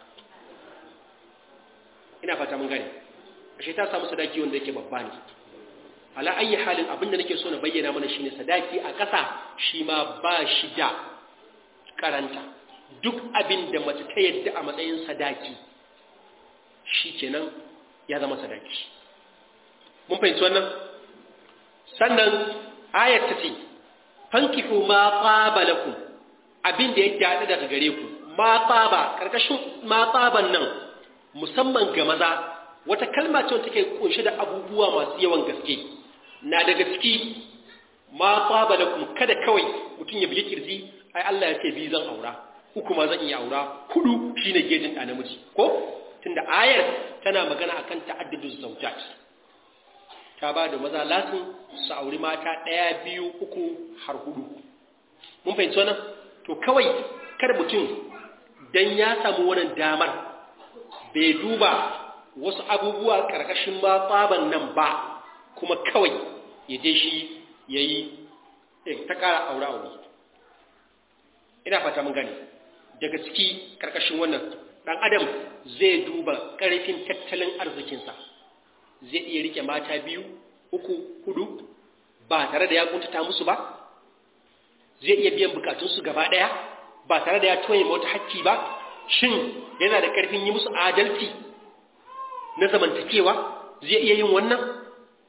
ina fata mun gane ashe ta samu sadaki wanda yake babba ne ala ayi halin abinda nake so na bayyana mana shine sadaki a ƙasa shi ma ba shi da karanta duk abin da mace ta yadda a matsayin sadaki shi kenan ya zama sadaki mun fahimci wannan sannan ayat ta ce fankihu ma tsaba lakum abin da ya daɗi daga gare ku ma tsaba ƙarƙashin ma tsaban nan musamman ga maza wata kalma ce wanda take kunshe da abubuwa masu yawan gaske na daga ciki ma tsaba lakum kada kawai mutum ya bi kirji ai Allah ya ce bi zan aura uku ma zan iya aura hudu shine gejin ɗa namiji ko tunda ayar tana magana akan ta'adduduz zawjat ta ba da maza lasin su auri mata ɗaya biyu uku har hudu mun fahimci wannan to kawai kar mutum dan ya samu wannan damar bai duba wasu abubuwa ƙarƙashin ma tsaban nan ba kuma kawai ya je shi ya yi ta ƙara aure aure ina fata mun gani daga ciki ƙarƙashin wannan ɗan adam zai duba ƙarfin tattalin arzikinsa zai iya rike mata biyu uku hudu ba tare da ya kuntata musu ba zai iya biyan bukatunsu gaba ɗaya ba tare da ya toye wata hakki ba shin yana da ƙarfin yi musu adalci na zamantakewa zai iya yin wannan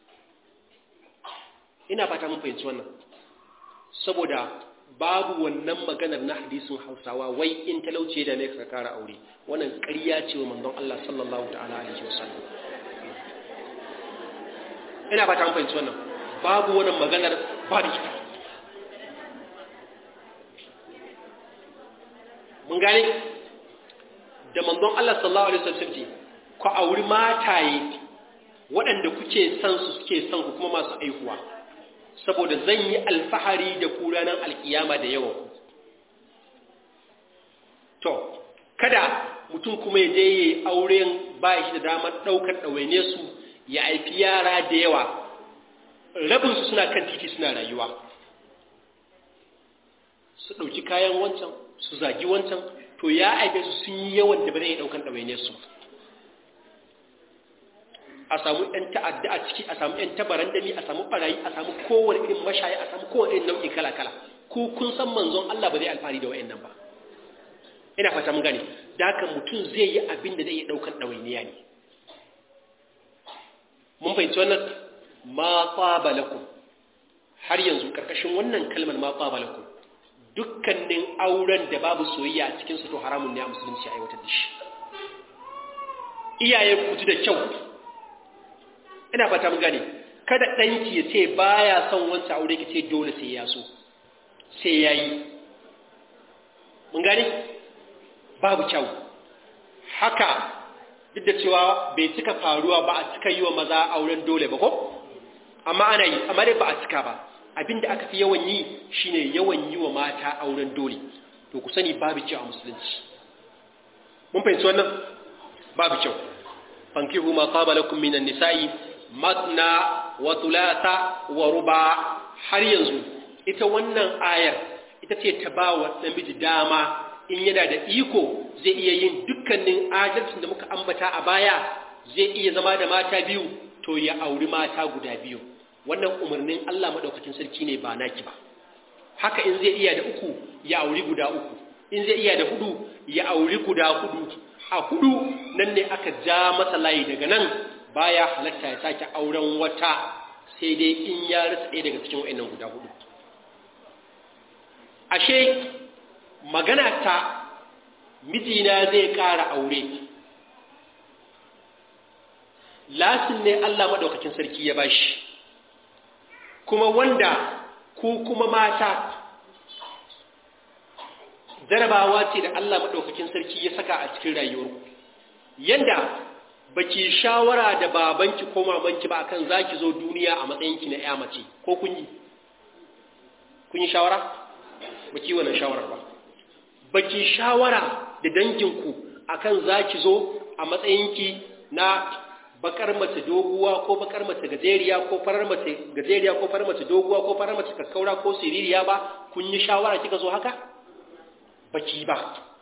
ina fata mun fahimci wannan saboda babu wannan maganar na hadisin hausawa wai in talauce da ne ka kara aure wannan ƙarya ce wa manzon Allah sallallahu ta'ala alaihi wasallam ina ba ta fahimci wannan babu wannan maganar babu ita mun gane da manzon Allah sallallahu alaihi wasallam ce ku auri mataye waɗanda kuke son su suke son ku kuma masu aihuwa saboda zan yi alfahari da ku ranar alkiyama da yawan ku to kada mutum kuma ya je yi auren ba shi da damar ɗaukar ɗawaine su ya haifi yara da yawa rabinsu suna kan titi suna rayuwa su ɗauki kayan wancan su zagi wancan to ya aibe su sun yi yawan da ba zai ɗaukar ɗawaine su a samu ‘yan ta'adda a ciki a samu ‘yan tabaran dami a samu ɓarayi a samu kowane irin mashayi a samu kowane irin nau'i kala-kala ku kun san manzon Allah ba zai alfahari da wa'yan nan ba ina fata mun gane da haka mutum zai yi abin da zai iya ɗaukar ɗawainiya ne mun fahimci wannan ma tsaba lakum har yanzu ƙarƙashin wannan kalmar ma tsaba lakum dukkanin auren da babu soyayya a cikin su to haramun ne a musulunci a aiwatar da shi iyaye ku ji da kyau ina fata mun gane kada ɗanki ya ce baya son wancan aure ki ce dole sai ya so sai ya yi mun gane babu kyau haka duk da cewa bai cika faruwa ba a cika yi wa maza auren dole ba ko amma ana yi amma dai ba a cika ba abinda aka fi yawan yi shine yawan yi wa mata auren dole to ku sani babu kyau a musulunci mun fahimci wannan babu kyau fankihu ma qaba lakum minan nisa'i matna wa thulatha wa ruba har yanzu ita wannan ayar ita ce ta ba wa namiji dama in yana da iko zai iya yin dukkanin adalcin da muka ambata a baya zai iya zama da mata biyu to ya auri mata guda biyu wannan umarnin Allah madaukakin sarki ne ba naki ba haka in zai iya da uku ya auri guda uku in zai iya da hudu ya auri guda hudu a hudu nan ne aka ja masa layi daga nan baya halatta ya sake auren wata sai dai in ya rasa ɗaya daga cikin wa'annan guda hudu ashe magana ta mijina zai ƙara aure lasin ne Allah maɗaukakin sarki ya bashi kuma wanda ku kuma mata jarabawa ce da Allah maɗaukakin sarki ya saka a cikin rayuwarku yanda baki shawara da babanki ko mamanki ba akan zaki zo duniya a matsayinki na ƴa mace ko kun yi kun yi shawara baki wannan shawarar ba baki shawara da danginku akan zaki zo a matsayinki na bakar mace doguwa ko bakar mace gajeriya ko farar mace gajeriya ko farar mace doguwa ko farar mace kakkaura ko siririya ba kun yi shawara kika zo haka baki ba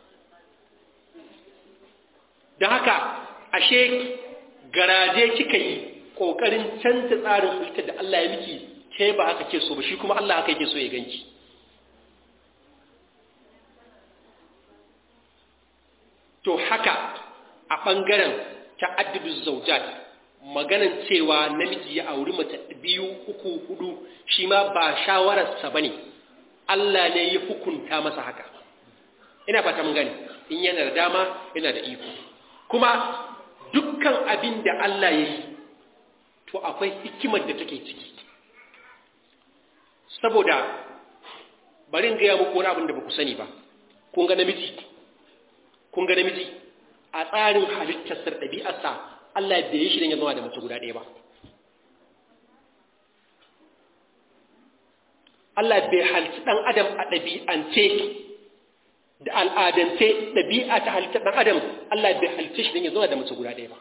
da haka ashe garaje kika yi kokarin canza tsarin halittar da Allah ya miki ke ba haka ke so ba shi kuma Allah haka yake so ya ganki to haka a ɓangaren ta'addudu zaujat maganan cewa namiji ya auri mace biyu uku hudu shi ma ba shawararsa bane Allah ne ya hukunta masa haka ina fata mun gani in yana da dama yana da iko kuma dukkan abin da Allah ya yi to akwai hikimar da take ciki saboda bari in gaya muku wani abin da ba ku sani ba kun ga namiji kun ga namiji a tsarin halittarsa ɗabi'arsa Allah bai yi shi don ya zama da mace guda ɗaya ba Allah bai halitta ɗan adam a ɗabi'ance da al'adance ɗabi'a ta halittar ɗan adam Allah bai halitta shi don ya zama da mace guda ɗaya ba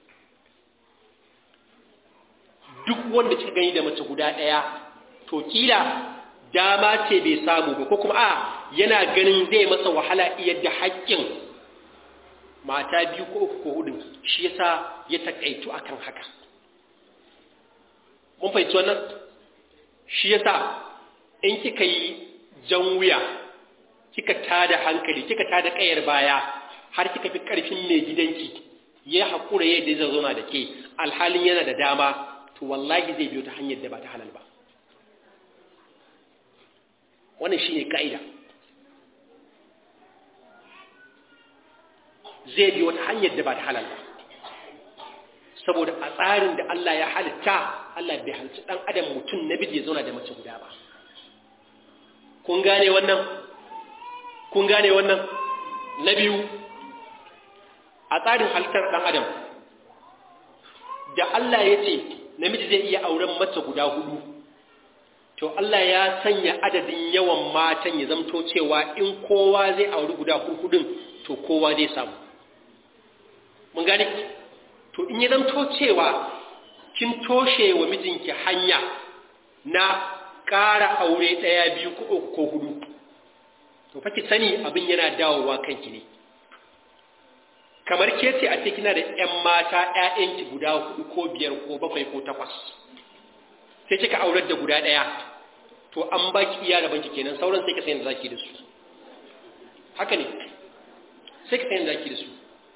duk wanda kika gani da mace guda ɗaya to kila dama ce bai samu ba ko kuma a yana ganin zai masa wahala iya da haƙƙin mata biyu ko uku ko hudu shi yasa ya takaitu akan haka mun fahimci wannan shi yasa in kika yi jan wuya kika tada hankali kika tada kayar baya har kika fi karfin mai gidanki ya haƙura yadda zai zauna da ke alhalin yana da dama to wallahi zai biyo ta hanyar da ba ta halal ba wannan shine ka'ida zai bi wata hanyar da ba ta halal ba saboda a tsarin da Allah ya halitta Allah bai halci dan adam mutum namiji ya zauna da mace guda ba kun gane wannan kun gane wannan na biyu a tsarin halittar dan adam da Allah ya ce namiji zai iya auren mace guda hudu to Allah ya sanya adadin yawan matan ya zamto cewa in kowa zai auri guda hudun to kowa zai samu mun gane to in ya zamto cewa kin toshe wa mijinki hanya na ƙara aure ɗaya biyu ko uku ko hudu to fa ki sani abin yana dawowa kanki ne kamar ke ce a ce kina da ƴan mata ƴaƴanki guda hudu ko biyar ko bakwai ko takwas sai kika aurar da guda ɗaya to an baki iya da banki kenan sauran sai ka sayin da zaki da su haka ne sai ka sayin da zaki da su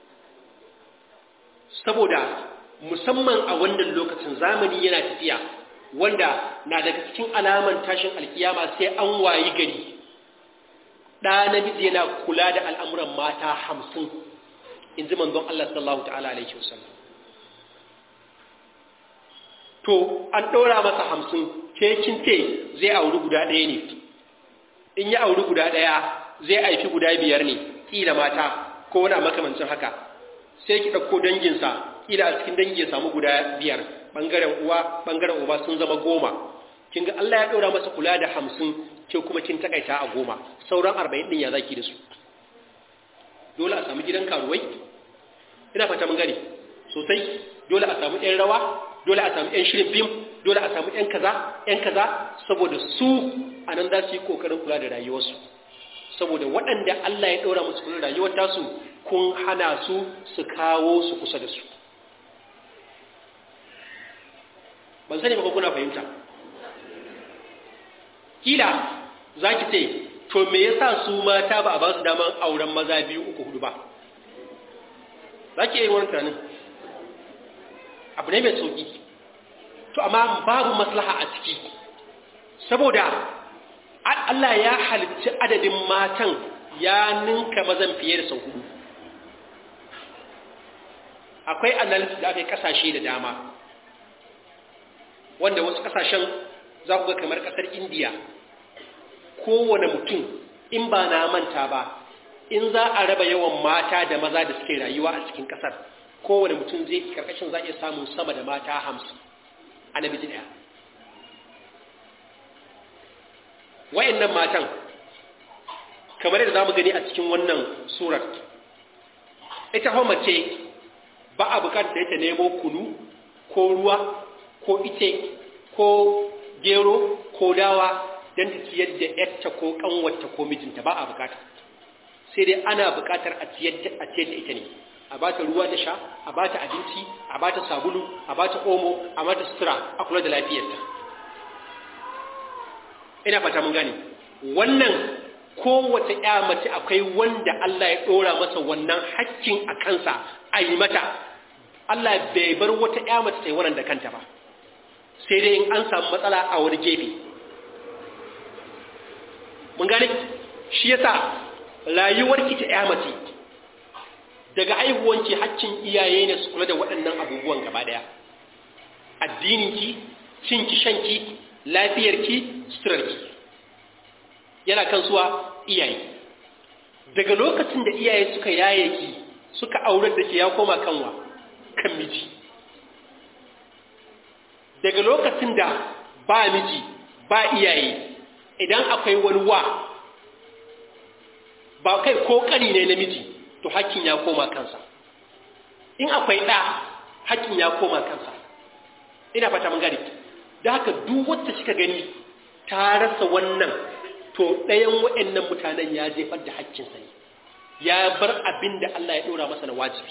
saboda musamman a wannan lokacin zamani yana tafiya wanda na daga cikin alaman tashin alkiyama sai an wayi gari ɗa namiji yana kula da al'amuran mata hamsin in ji manzon Allah sallallahu ta'ala alaihi wasallam to an ɗora masa hamsin ke kin ce zai auri guda ɗaya ne in ya auri guda ɗaya zai aifi guda biyar ne ƙila mata ko wani makamancin haka sai ki ɗauko danginsa ƙila a cikin dangi ya samu guda biyar ɓangaren uwa ɓangaren uba sun zama goma kin ga Allah ya ɗora masa kula da hamsin ke kuma kin takaita a goma sauran arba'in ɗin ya zaki da su dole a samu gidan karuwai ina fata mun gane sosai dole a samu ɗan rawa dole a samu ɗan shirin fim dole a samu ɗan kaza ɗan kaza saboda su a nan za su yi ƙoƙarin kula da rayuwarsu saboda waɗanda Allah ya ɗora musu kula da rayuwar tasu kun hana su su kawo su kusa da su ban sani ba kuna fahimta kila za ki ce to me yasa su mata ba a ba su daman auren maza biyu uku hudu ba za ki yi wani tunanin abu ne mai sauki to amma babu maslaha a ciki saboda Allah ya halitta adadin matan ya ninka mazan fiye da sau hudu akwai analysis da aka yi kasashe da dama wanda wasu kasashen za ku ga kamar kasar indiya kowane mutum in ba na manta ba in za a raba yawan mata da maza da suke rayuwa a cikin kasar kowane mutum zai karkashin za a iya samun sama da mata hamsin a namiji daya wa'annan matan kamar yadda za mu gani a cikin wannan surar ita hau mace ba a bukatar da ta nemo kunu ko ruwa ko ice ko gero ko dawa don ta ciyar da yarta ko kanwarta ko mijinta ba a bukata sai dai ana bukatar a ciyar da ita ne a ba ta ruwa da sha a ba ta abinci a ba ta sabulu a ba ta omo a ba ta sutura a kula da lafiyarta ina fata mun gane wannan kowace ya mace akwai wanda Allah ya ɗora masa wannan hakkin a kansa a yi mata Allah bai bar wata ya mace ta yi wannan da kanta ba sai dai in an samu matsala a wani gefe mun gane shi yasa rayuwar ki ta ya mace daga aihuwanki hakkin iyaye ne su kula da waɗannan abubuwan gaba daya addininki cinki shanki lafiyarki suturarki yana kan suwa iyaye daga lokacin da iyaye suka yaye ki suka aurar da ke ya koma kanwa kan miji daga lokacin da ba miji ba iyaye idan akwai wani wa ba kai ko kani ne na miji to hakkin ya koma kansa in akwai ɗa hakkin ya koma kansa ina fata mun gani da haka duk wacce kika gani ta rasa wannan to ɗayan waɗannan mutanen ya jefar da haƙƙinsa ne ya bar abin da Allah ya ɗora masa na wajibi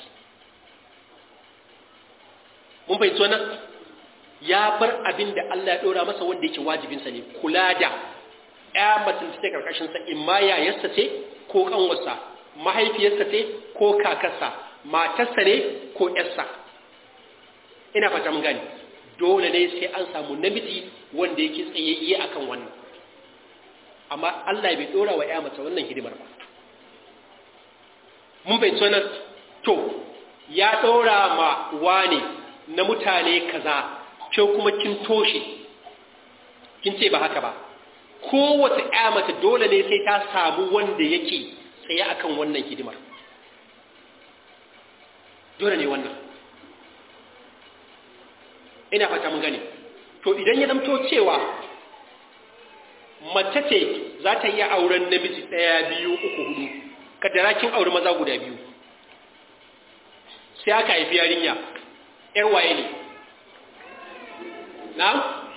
mun bai nan ya bar abin da Allah ya ɗora masa wanda yake wajibinsa ne kula da ya mutum ta karkashinsa in ma yayarsa ce ko ƙanwarsa mahaifiyarsa ce ko kakarsa matarsa ne ko ƴarsa ina fata mun gani dole ne sai an samu namiji wanda yake tsayayye akan wannan amma Allah bai dora wa mace wannan hidimar ba mun bai nan to ya dora ma wane na mutane kaza ke kuma kin toshe kin ce ba haka ba kowace ya mace dole ne sai ta samu wanda yake tsaye akan wannan hidimar dole ne wannan ina fata mun gane to idan ya zamto cewa mace ce za ta iya auren namiji ɗaya biyu uku hudu kaddara kin auri maza guda biyu sai aka haifi yarinya ‘yar waye ne na?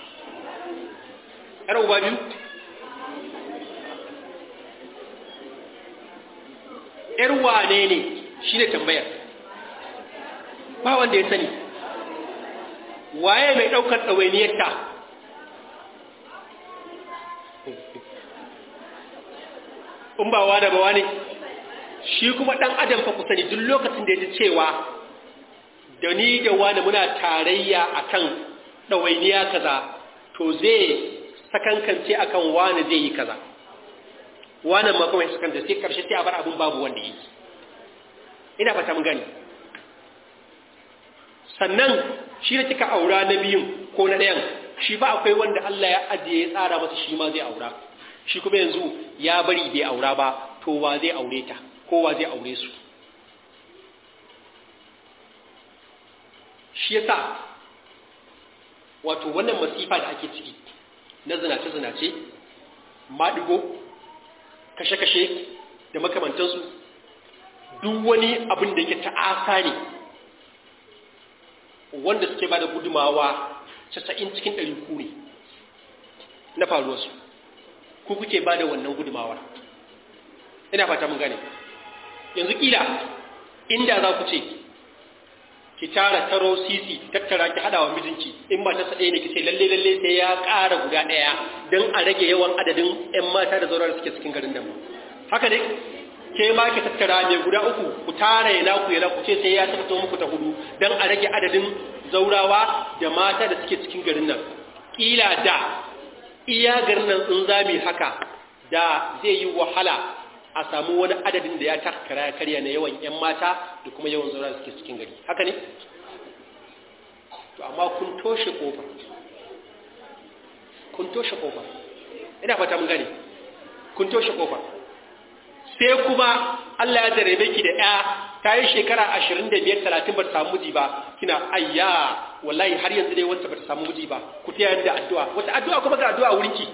‘yar uba biyu? ‘yar wane ne shi ne tambayar ba wanda ya sani waye mai ɗaukar ɗawainiyarta in ba wane ba wane shi kuma ɗan adam fa ku sani duk lokacin da ya ji cewa da ni da wani muna tarayya akan ɗawainiya kaza to zai sakankance akan wani zai yi kaza wani ma kuma ya sakanta sai karshe sai a bar abin babu wanda yi ina fata mun gani sannan shi da kika aura na biyun ko na ɗayan shi ba akwai wanda Allah ya ajiye ya tsara masa shi ma zai aura shi kuma yanzu ya bari bai aura ba to wa zai aure ta ko wa zai aure su shi yasa wato wannan masifa da ake ciki na zinace-zinace maɗigo kashe-kashe da makamantansu duk wani abin da yake ta'asa ne wanda suke ba da gudumawa casa'in cikin ɗari ku ne na faruwarsu ku kuke ba da wannan gudumawar ina fata mun gane yanzu ƙila inda za ku ce ki tara taro sisi tattara ki hada wa mijinki in ba ta sade ne ki ce lalle lalle sai ya ƙara guda ɗaya don a rage yawan adadin ƴan mata da zaurar suke cikin garin nan haka ne ke ma ki tattara mai guda uku ku tara yana ku yana ku ce sai ya tabbata muku ta hudu don a rage adadin zaurawa da mata da suke cikin garin nan kila da iya garin nan in zami haka da zai yi wahala a samu wani adadin da ya takara karya na yawan 'yan mata da kuma yawan zaura da suke cikin gari haka ne? to amma kun toshe kofa kun toshe kofa ina fata mun gane kun toshe kofa sai kuma Allah ya jarabe ki da ya ta yi shekara ashirin da biyar talatin ba ta samu miji ba kina ayya wallahi har yanzu dai wata ba ta samu miji ba ku taya da addu'a wata addu'a kuma ga addu'a wurinki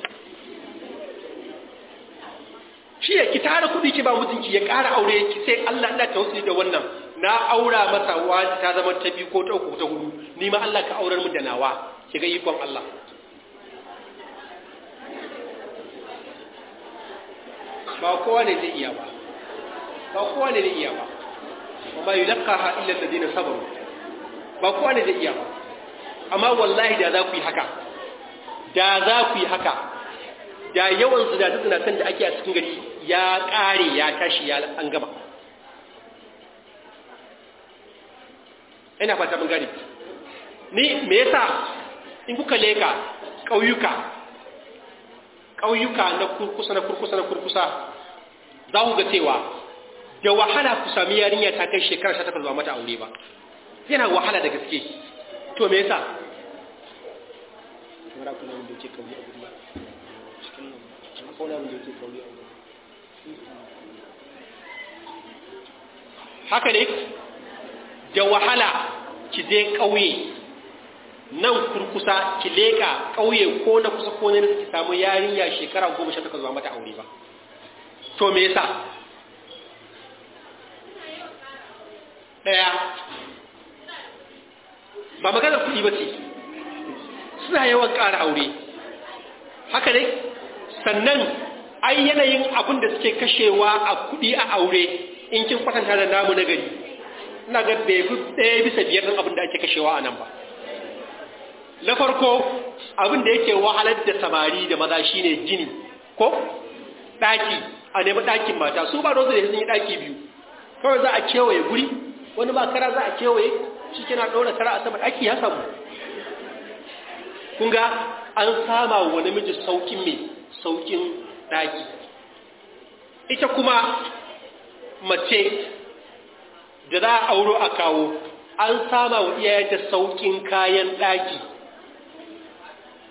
shi ya ki tara kuɗi ki ba mutunci ya ƙara aure ki sai Allah ina tawassuli da wannan na aura masa wani ta zama ta biyu ko ta uku ta hudu ni ma Allah ka aurar mu da nawa ki ga ikon Allah ba kowa ne zai iya ba ba kowa ne zai iya ba amma yulqaha illa alladhina sabaru ba kowa ne zai iya ba amma wallahi da za ku yi haka da za ku yi haka da yawan zinatun da ake a cikin gari ya ƙare ya tashi ya an gama ina fata mun gani ni me yasa in kuka leka ƙauyuka ƙauyuka na kurkusa na kurkusa na kurkusa za ku ga cewa da wahala ku sami yarinya ta kai shekara sha takwas ba mata aure ba yana wahala da gaske to me yasa kamar kuna wanda yake kauye a guri cikin nan akwai wani wanda yake kauye a guri haka ne da wahala ki je ƙauye nan kurkusa ki leka ƙauye ko na kusa ko na ki samu yarinya shekara goma sha takwas ba mata aure ba to me yasa ɗaya ba maganar kuɗi ba ce suna yawan ƙara aure haka ne sannan ai yanayin abin da suke kashewa a kuɗi a aure in kin kwatanta da namu na gari ina ga bai fi ɗaya bisa biyar ɗin abin da ake kashewa a nan ba na farko abin da yake wahalar da samari da maza shine gini ko ɗaki a nemi ɗakin mata su ba rozu da sun yi ɗaki biyu kawai za a kewaye guri wani ba kara za a kewaye shi kina ɗora kara a sama ɗaki ya samu kun ga an sama wa namiji saukin mai saukin ɗaki ita kuma mace da za a auro a kawo an sama wa iyayenta saukin kayan ɗaki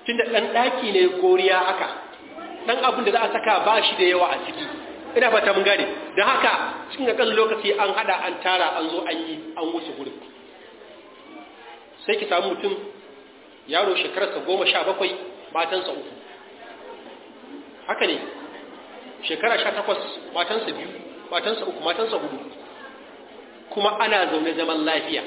tunda ɗan ɗaki ne goriya haka ɗan abin da za a saka ba shi da yawa a ciki ina fata mun gane don haka cikin kan lokaci an hada an tara an zo an yi an wuce gurin sai ki samu mutum yaro shekararsa goma sha bakwai matansa uku haka ne shekara sha takwas matansa biyu matansa uku matansa hudu kuma ana zaune zaman lafiya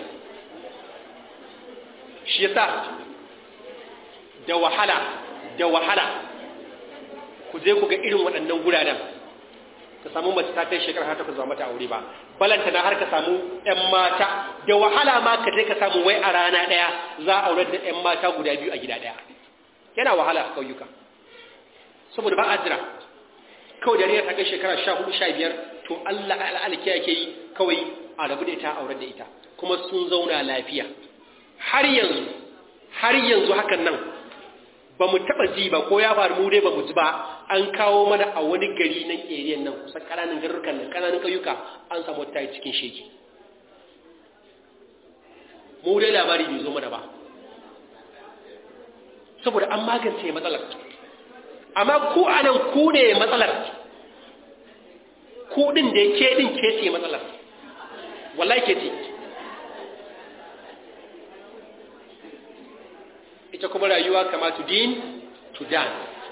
shi yasa da wahala da wahala ku je ku ga irin waɗannan guraren ka samu mace ta kai shekara har takwas ba mata aure ba balanta na har ka samu ƴan mata da wahala ma ka je ka samu wai a rana ɗaya za a aure da ƴan mata guda biyu a gida ɗaya yana wahala a ƙauyuka saboda ba a jira kawai da ta kai shekara sha hudu sha biyar to Allah al'alki yake yi kawai a rabu da ita a aure da ita kuma sun zauna lafiya har yanzu har yanzu hakan nan ba mu taɓa ji ba ko ya faru mu dai ba mu ji ba an kawo mana a wani gari nan eriyan nan kusan ƙananan garurukan nan ƙananan ƙauyuka an samu wata cikin sheki mu dai labari bai zo mana ba saboda an magance matsalar amma ku anan ku ne matsalar ku din da ke din ke ce matsalar wallahi ke ce ita kuma rayuwa kama to din to dan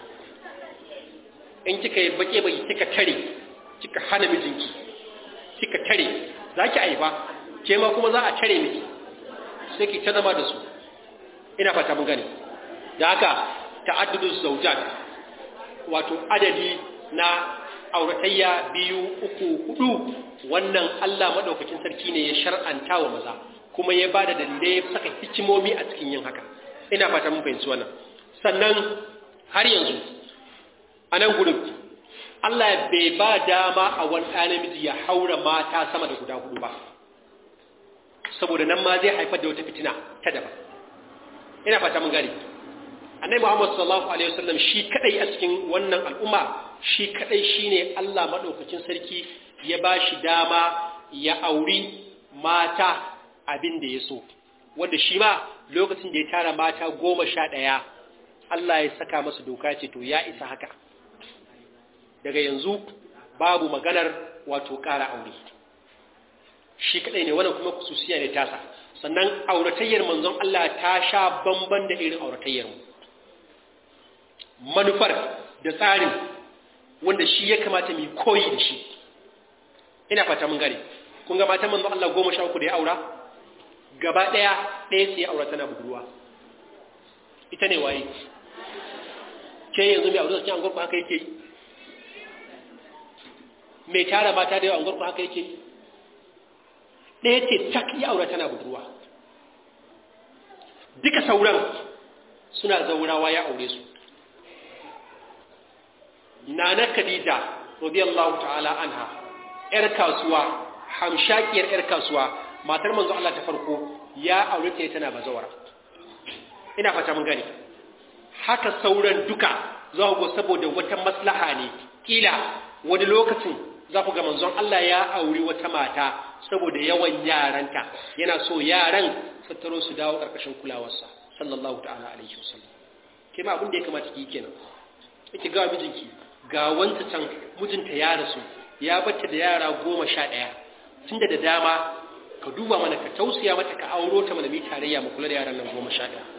in kika yi bake bai kika tare kika hana mijinki kika tare za ki aifa ke ma kuma za a tare miki sai ki ta zama da su ina fata mun gane da haka ta'addudu zawjat wato adadi na auratayya biyu uku hudu wannan Allah madaukakin sarki ne ya shar'anta wa maza kuma ya bada dalilai ya saka hikimomi a cikin yin haka ina fata mun fahimci wannan sannan har yanzu a nan gurin Allah bai ba dama a wani ɗaya namiji ya haura mata sama da guda hudu ba saboda nan ma zai haifar da wata fitina ta daban ina fata mun gani annabi Muhammad sallallahu alaihi wasallam shi kadai a cikin wannan al'umma shi kadai shine Allah madaukakin sarki ya bashi dama ya auri mata abin da ya so wanda shi ma lokacin da ya tara mata goma sha ɗaya Allah ya saka masa doka ce to ya isa haka daga yanzu babu maganar wato ƙara aure shi kadai ne wannan kuma kususiya ne tasa sannan auratayyar manzon Allah ta sha bamban da irin auratayyar mu manufar da tsarin wanda shi ya kamata mu koyi da shi ina fata mun gane kun ga matan manzon Allah goma sha uku da ya aura gaba ɗaya ɗaya sai aura tana budurwa ita ne waye ke yanzu mai aure cikin angorku haka yake mai tara mata da yawa angorku haka yake ɗaya ce tak ya aura tana budurwa duka sauran suna zaurawa ya aure su nana khadija radiyallahu ta'ala anha yar kasuwa hamshakiyar yar kasuwa matar manzo Allah ta farko ya aure ta tana bazawara ina fata mun gane haka sauran duka za ku ga saboda wata maslaha ne kila wani lokacin za ku ga manzon Allah ya auri wata mata saboda yawan yaranta yana so yaran su taro su dawo karkashin kulawarsa sallallahu ta'ala alaihi wasallam ke ma abin da ya kamata ki kenan kike ga mijinki ga wanta can mijinta ya rasu ya bata da yara goma sha ɗaya tunda da dama ka duba mana ka tausaya mata ka auro ta mana mi tarayya mu kula da yaran nan goma sha ɗaya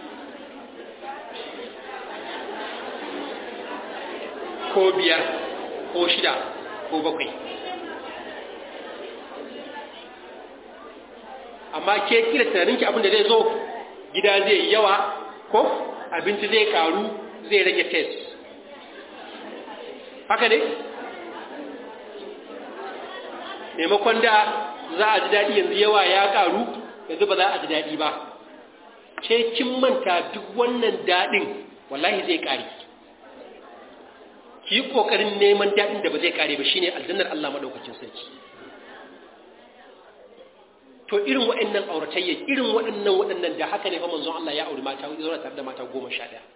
ko biyar ko shida ko bakwai amma ke kira tunaninki abin da zai zo gida zai yawa ko abinci zai karu zai rage test haka ne maimakon da za a ji daɗi yanzu yawa ya karu yanzu ba za a ji daɗi ba ce kin manta duk wannan daɗin wallahi zai ƙari ki yi ƙoƙarin neman daɗin da ba zai ƙare ba shine aljannar Allah maɗaukacin sarki to irin waɗannan auratayya irin waɗannan waɗannan da haka ne fa manzon Allah ya auri mata zauna tare da mata goma sha ɗaya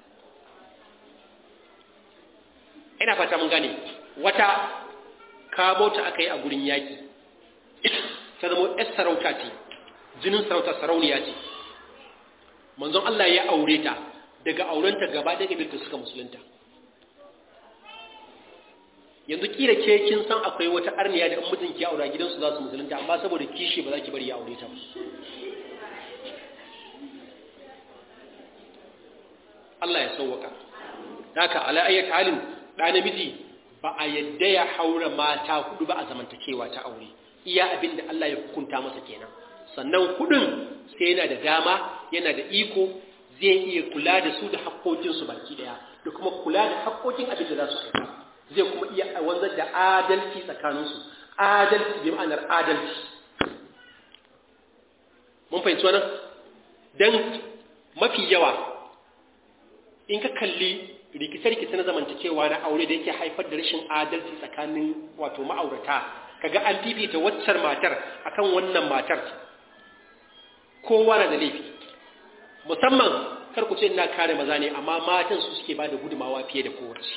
ina fata mun gane wata kamo ta aka yi a gurin yaƙi ta zama ‘yar sarauta ce jinin sarauta sarauniya ce manzon Allah ya aure ta daga aurenta gaba ɗaya ƙabilta suka musulunta yanzu kila ke kin san akwai wata arniya da mijin ki aura gidansu za su musulunta amma saboda kishi ba za ki bari ya aure ta ba Allah ya sauwaka haka ala ayyat halin da namiji ba a yadda ya haura mata hudu ba a zamantakewa ta aure iya abin da Allah ya hukunta masa kenan sannan hudun sai yana da dama yana da iko zai iya kula da su da haƙƙoƙinsu baki daya da kuma kula da haƙƙoƙin abin da za su aika zai kuma iya wanzar da adalci tsakaninsu adalci bi ma'anar adalci mun fahimci wannan dan mafi yawa in ka kalli rikice-rikice na zamantakewa na aure da yake haifar da rashin adalci tsakanin wato ma'aurata kaga an fifita waccar matar akan wannan matar kowa na da laifi musamman kar ku ce ina kare maza ne amma matan su suke ba da gudumawa fiye da kowace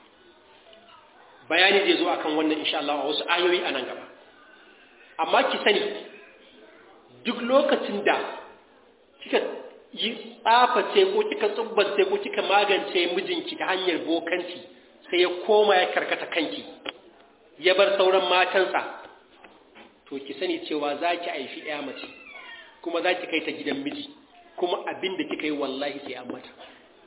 bayani zai zo akan wannan insha Allah a wasu ayoyi a nan gaba amma ki sani duk lokacin da kika yi tsaface ko kika tsubbace ko kika magance mijinki ta hanyar bokanci sai ya koma ya karkata kanki ya bar sauran matansa to ki sani cewa za ki haifi ɗaya mace kuma za ki kai ta gidan miji kuma abin da kika yi wallahi sai an mata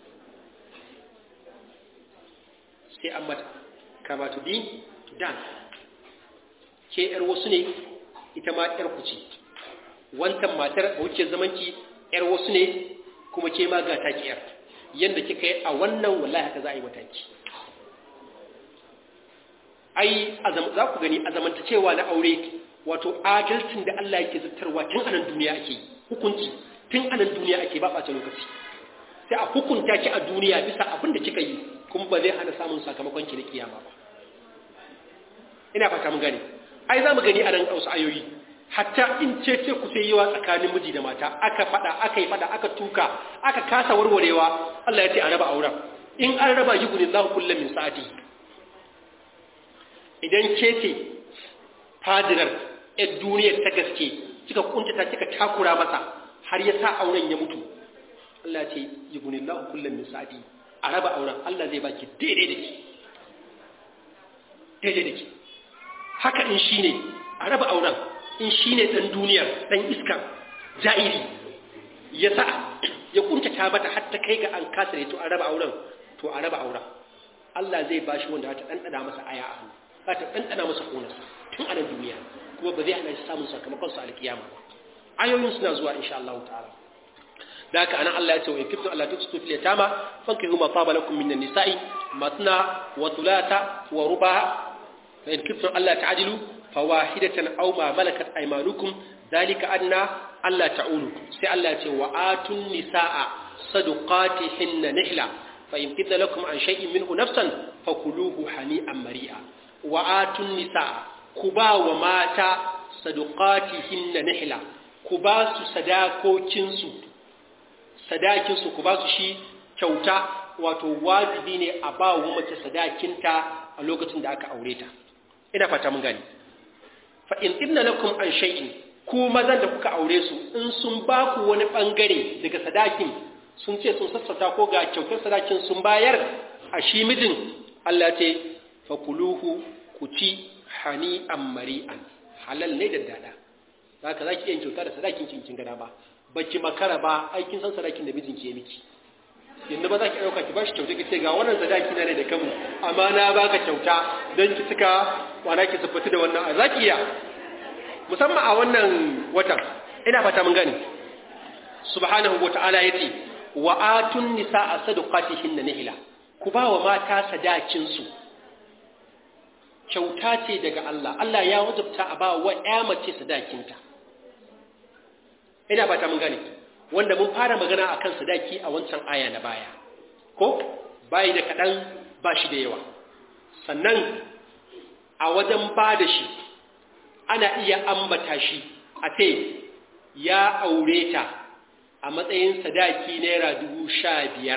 sai an mata kama to be to done ke ‘yar wasu ne ita ma ‘yar ku ce wantan matar a wuce zamanki ‘yar wasu ne kuma ke ma ga taki ‘yar yadda kika yi a wannan wallahi haka za a yi mataki ai za ku gani a zamanta cewa na aure wato adalcin da Allah yake zartarwa tun anan duniya ake yi hukunci tun anan duniya ake ba ɓace lokaci sai a hukunta ki a duniya bisa abin da kika yi kuma ba zai hana samun sakamakon ki na kiyama ba ina fata mun gane ai za mu gani a nan wasu ayoyi hatta in ce ce ku sai yawa tsakanin miji da mata aka fada aka yi fada aka tuka aka kasa warwarewa Allah ya ce a raba auren in an raba yi gunin lahu kullum min sa'ati idan ke ce fadirar yar duniyar ta gaske kika kuntata kika takura masa har ya sa auren ya mutu Allah ya ce yi gunin lahu kullum min sa'ati a raba auren Allah zai baki daidai da ki daidai da ki haka in shi ne a raba auren in shi ne ɗan duniyar ɗan iskar ja'iri ya sa ya kuntata mata har ta kai ga an kasa ne to a raba auren to a raba auren Allah zai bashi wanda ta ɗanɗana masa aya a hannu za ta ɗanɗana masa ƙonarsa tun a nan duniya kuma ba zai hana shi samun sakamakon sa alkiyama ba ayoyin suna zuwa insha Allah ta'ala da haka anan Allah ya ce wa in kuntum Allah tusitu fil yatama fankihu ma taba lakum minan nisa'i matna wa thulatha wa ruba fa in kuntum Allah ta'dilu fawahidatan aw ma malakat aymanukum dhalika adna Allah ta'ulu sai Allah ya ce wa atun nisaa sadaqatihinna nihla fa in tibna lakum an shay'in minhu nafsan fakuluhu hani'an mari'a wa atun nisaa kuba wa mata sadaqatihinna nihla ku ba su sadakokinsu sadakinsu ku ba su shi kyauta wato wajibi ne a ba wa mace sadakinta a lokacin da aka aure ta ina fata mun gani fa in ibna lakum an shay'in ku mazan da kuka aure su in sun ba ku wani bangare daga sadakin sun ce sun sassauta ko ga kyautar sadakin sun bayar a shi mijin Allah ce fa kuluhu ku ci hani'an mari'an halal ne da dada zaka zaki yin kyauta da sadakin kin kin gada ba baki makara ba aikin san sadakin da mijinki ya miki yanda ba za ki ɗauka ki bashi kyauta ki ce ga wannan sadaki na ne da kanmu amma na baka kyauta don ki cika wana ki siffatu da wannan a zaki iya musamman a wannan watan ina fata mun gani subhanahu wa ta'ala yace wa atun nisaa sadaqatihin nihla ku ba wa mata sadakin su kyauta ce daga Allah Allah ya wajabta a ba wa ƴa mace sadakinta ina fata mun gane wanda mun fara magana akan sadaki a wancan aya na baya ko bayi da kaɗan ba shi da yawa sannan a wajen ba da shi ana iya ambata shi a ce ya aure ta a matsayin sadaki naira dubu sha biyar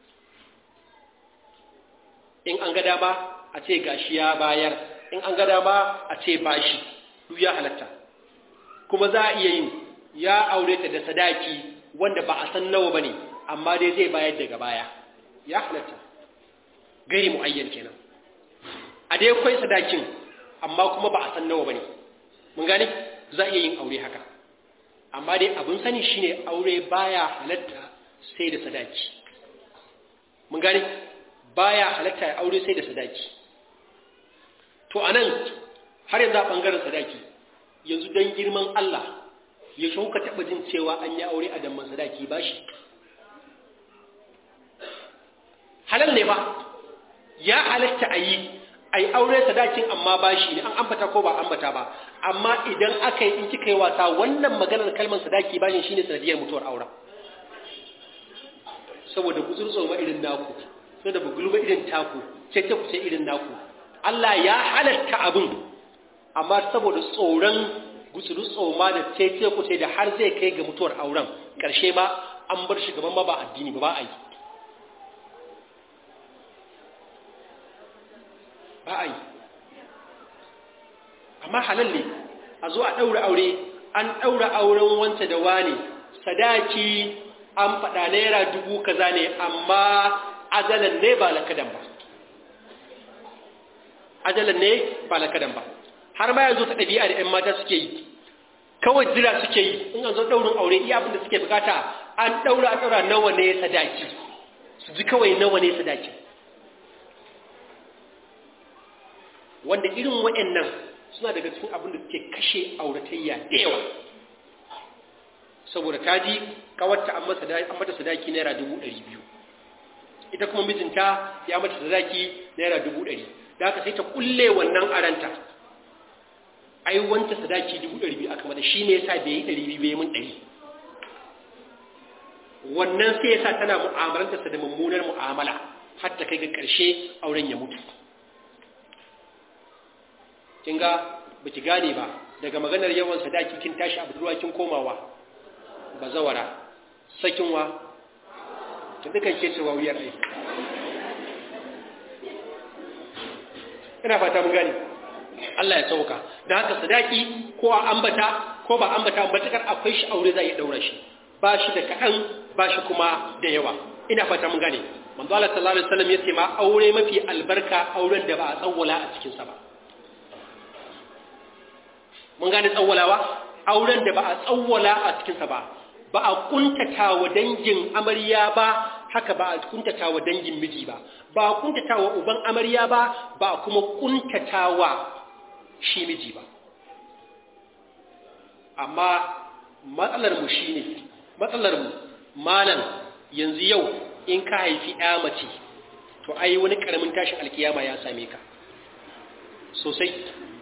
in an ga dama a ce gashi ya bayar in an ga dama a ce bashi duk ya halatta kuma za a iya yin ya aure ta da sadaki wanda ba a san nawa bane amma dai zai bayar daga baya ya halatta gari mu'ayyan kenan a dai kwai sadakin amma kuma ba a san nawa bane mun gane za iya yin aure haka amma dai abin sani shine aure baya halatta sai da sadaki mun gane baya halatta ya aure sai da sadaki to anan har yanzu a bangaren sadaki yanzu dan girman Allah ya shauka taɓa jin cewa an yi aure a damman sadaki ba shi halal ne ba ya halatta a yi a yi aure sadakin amma ba shi ne an ambata ko ba ambata ba amma idan aka yi in kika yi wasa wannan maganar kalmar sadaki ba shi ne sanadiyar mutuwar auren saboda gutsurtso ma irin naku saboda bugulma irin taku ce ta kuce irin naku Allah ya halatta abin amma saboda tsoron gutsuru tsoma da tece kuce da har zai kai ga mutuwar auren ƙarshe ma an bar shi gaban ma ba addini ba ba a yi ba a yi amma halal ne a zo a ɗaura aure an ɗaura auren wanta da wane sadaki an faɗa naira dubu kaza ne amma ajalan ne ba lakadan ba ajalan ne ba lakadan ba har ma yanzu ta ɗabi'a da 'yan mata suke yi kawai jira suke yi in an zo ɗaurin aure iya abin da suke bukata an ɗaura a ɗaura nawa ne sadaki su ji kawai nawa ne sadaki wanda irin waɗannan suna daga cikin abin da suke kashe auratayya da yawa saboda ta ji kawarta an mata sadaki naira dubu ɗari biyu ita kuma mijinta ya mata sadaki naira dubu ɗari da haka sai ta kulle wannan aranta ai wanta sadaki dubu ɗari biyu aka mata shi ne yasa bai yi ɗari biyu bai mun ɗari wannan sai yasa tana mu'amalantarsa da mummunar mu'amala har ta kai ga ƙarshe auren ya mutu kin ga baki gane ba daga maganar yawan sadaki kin tashi a budurwa kin komawa bazawara sakinwa kin dukan ke cewa wuyar ai ina fata mun gane Allah ya sauka da haka sadaki ko a ambata ko ba ambata matakar akwai shi aure za ya daura shi ba shi da kaɗan ba shi kuma da yawa ina fata mun gane manzo Allah sallallahu alaihi wasallam yace ma aure mafi albarka auren da ba a tsawwala a cikin sa ba mun gane tsawwalawa auren da ba a tsawwala a cikin sa ba ba a kuntata wa dangin amarya ba haka ba a kuntata wa dangin miji ba ba a kuntata wa uban amarya ba ba a kuma kuntata wa shi miji ba amma matsalar mu shine matsalar mu malam yanzu yau in ka haifi ɗaya mace to ai wani ƙaramin tashin alkiyama ya same ka sosai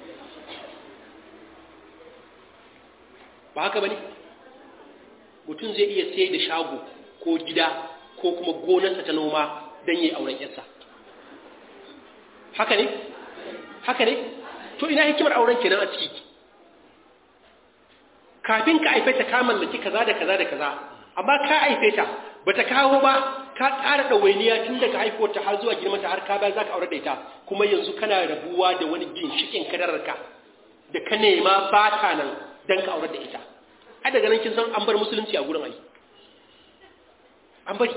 ba haka ba ne mutum zai iya sai da shago ko gida ko kuma gonarsa ta noma don yi auren yarsa haka ne haka ne to ina hikimar auren kenan a ciki kafin ka haife ta ka mallaki kaza da kaza da kaza amma ka haife ta bata kawo ba ka ƙara ɗawainiya tun daga haifuwarta har zuwa girmanta har ka bayan za ka aure da ita kuma yanzu kana rabuwa da wani ginshikin kadararka da ka nema ba ta nan don ka aure da ita a daga nan kin san an bar musulunci a gurin ai an bari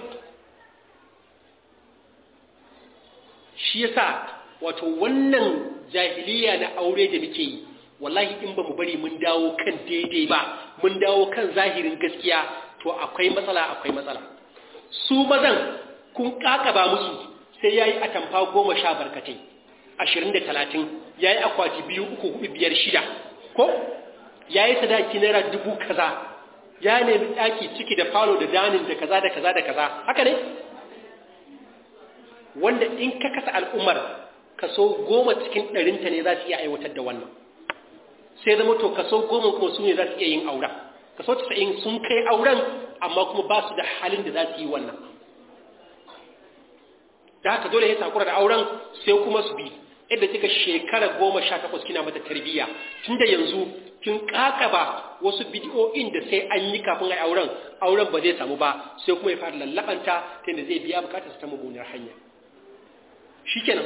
shi yasa wato wannan jahiliya na aure da muke yi wallahi in ba mu bari mun dawo kan daidai ba mun dawo kan zahirin gaskiya to akwai matsala akwai matsala su mazan kun kakaba musu sai yayi atamfa goma sha barkatai ashirin da talatin yayi akwati biyu uku hudu biyar shida ko yayi sadaki naira dubu kaza ya nemi daki ciki da falo da danin da kaza da kaza da kaza haka ne wanda in ka kasa al'ummar kaso goma cikin ɗarinta ne za su iya aiwatar da wannan sai zama to kaso goma kuma su ne za su iya yin auren kaso casa'in sun kai auren amma kuma ba su da halin da za su yi wannan da haka dole ya takura da auren sai kuma su bi yadda kika shekara goma sha takwas kina mata tarbiyya tun da yanzu kin kakaba wasu bidiyoyin da sai an yi kafin a auren auren ba zai samu ba sai kuma ya fara lallabanta ta yadda zai biya bukatar ta mummunar hanya shikenan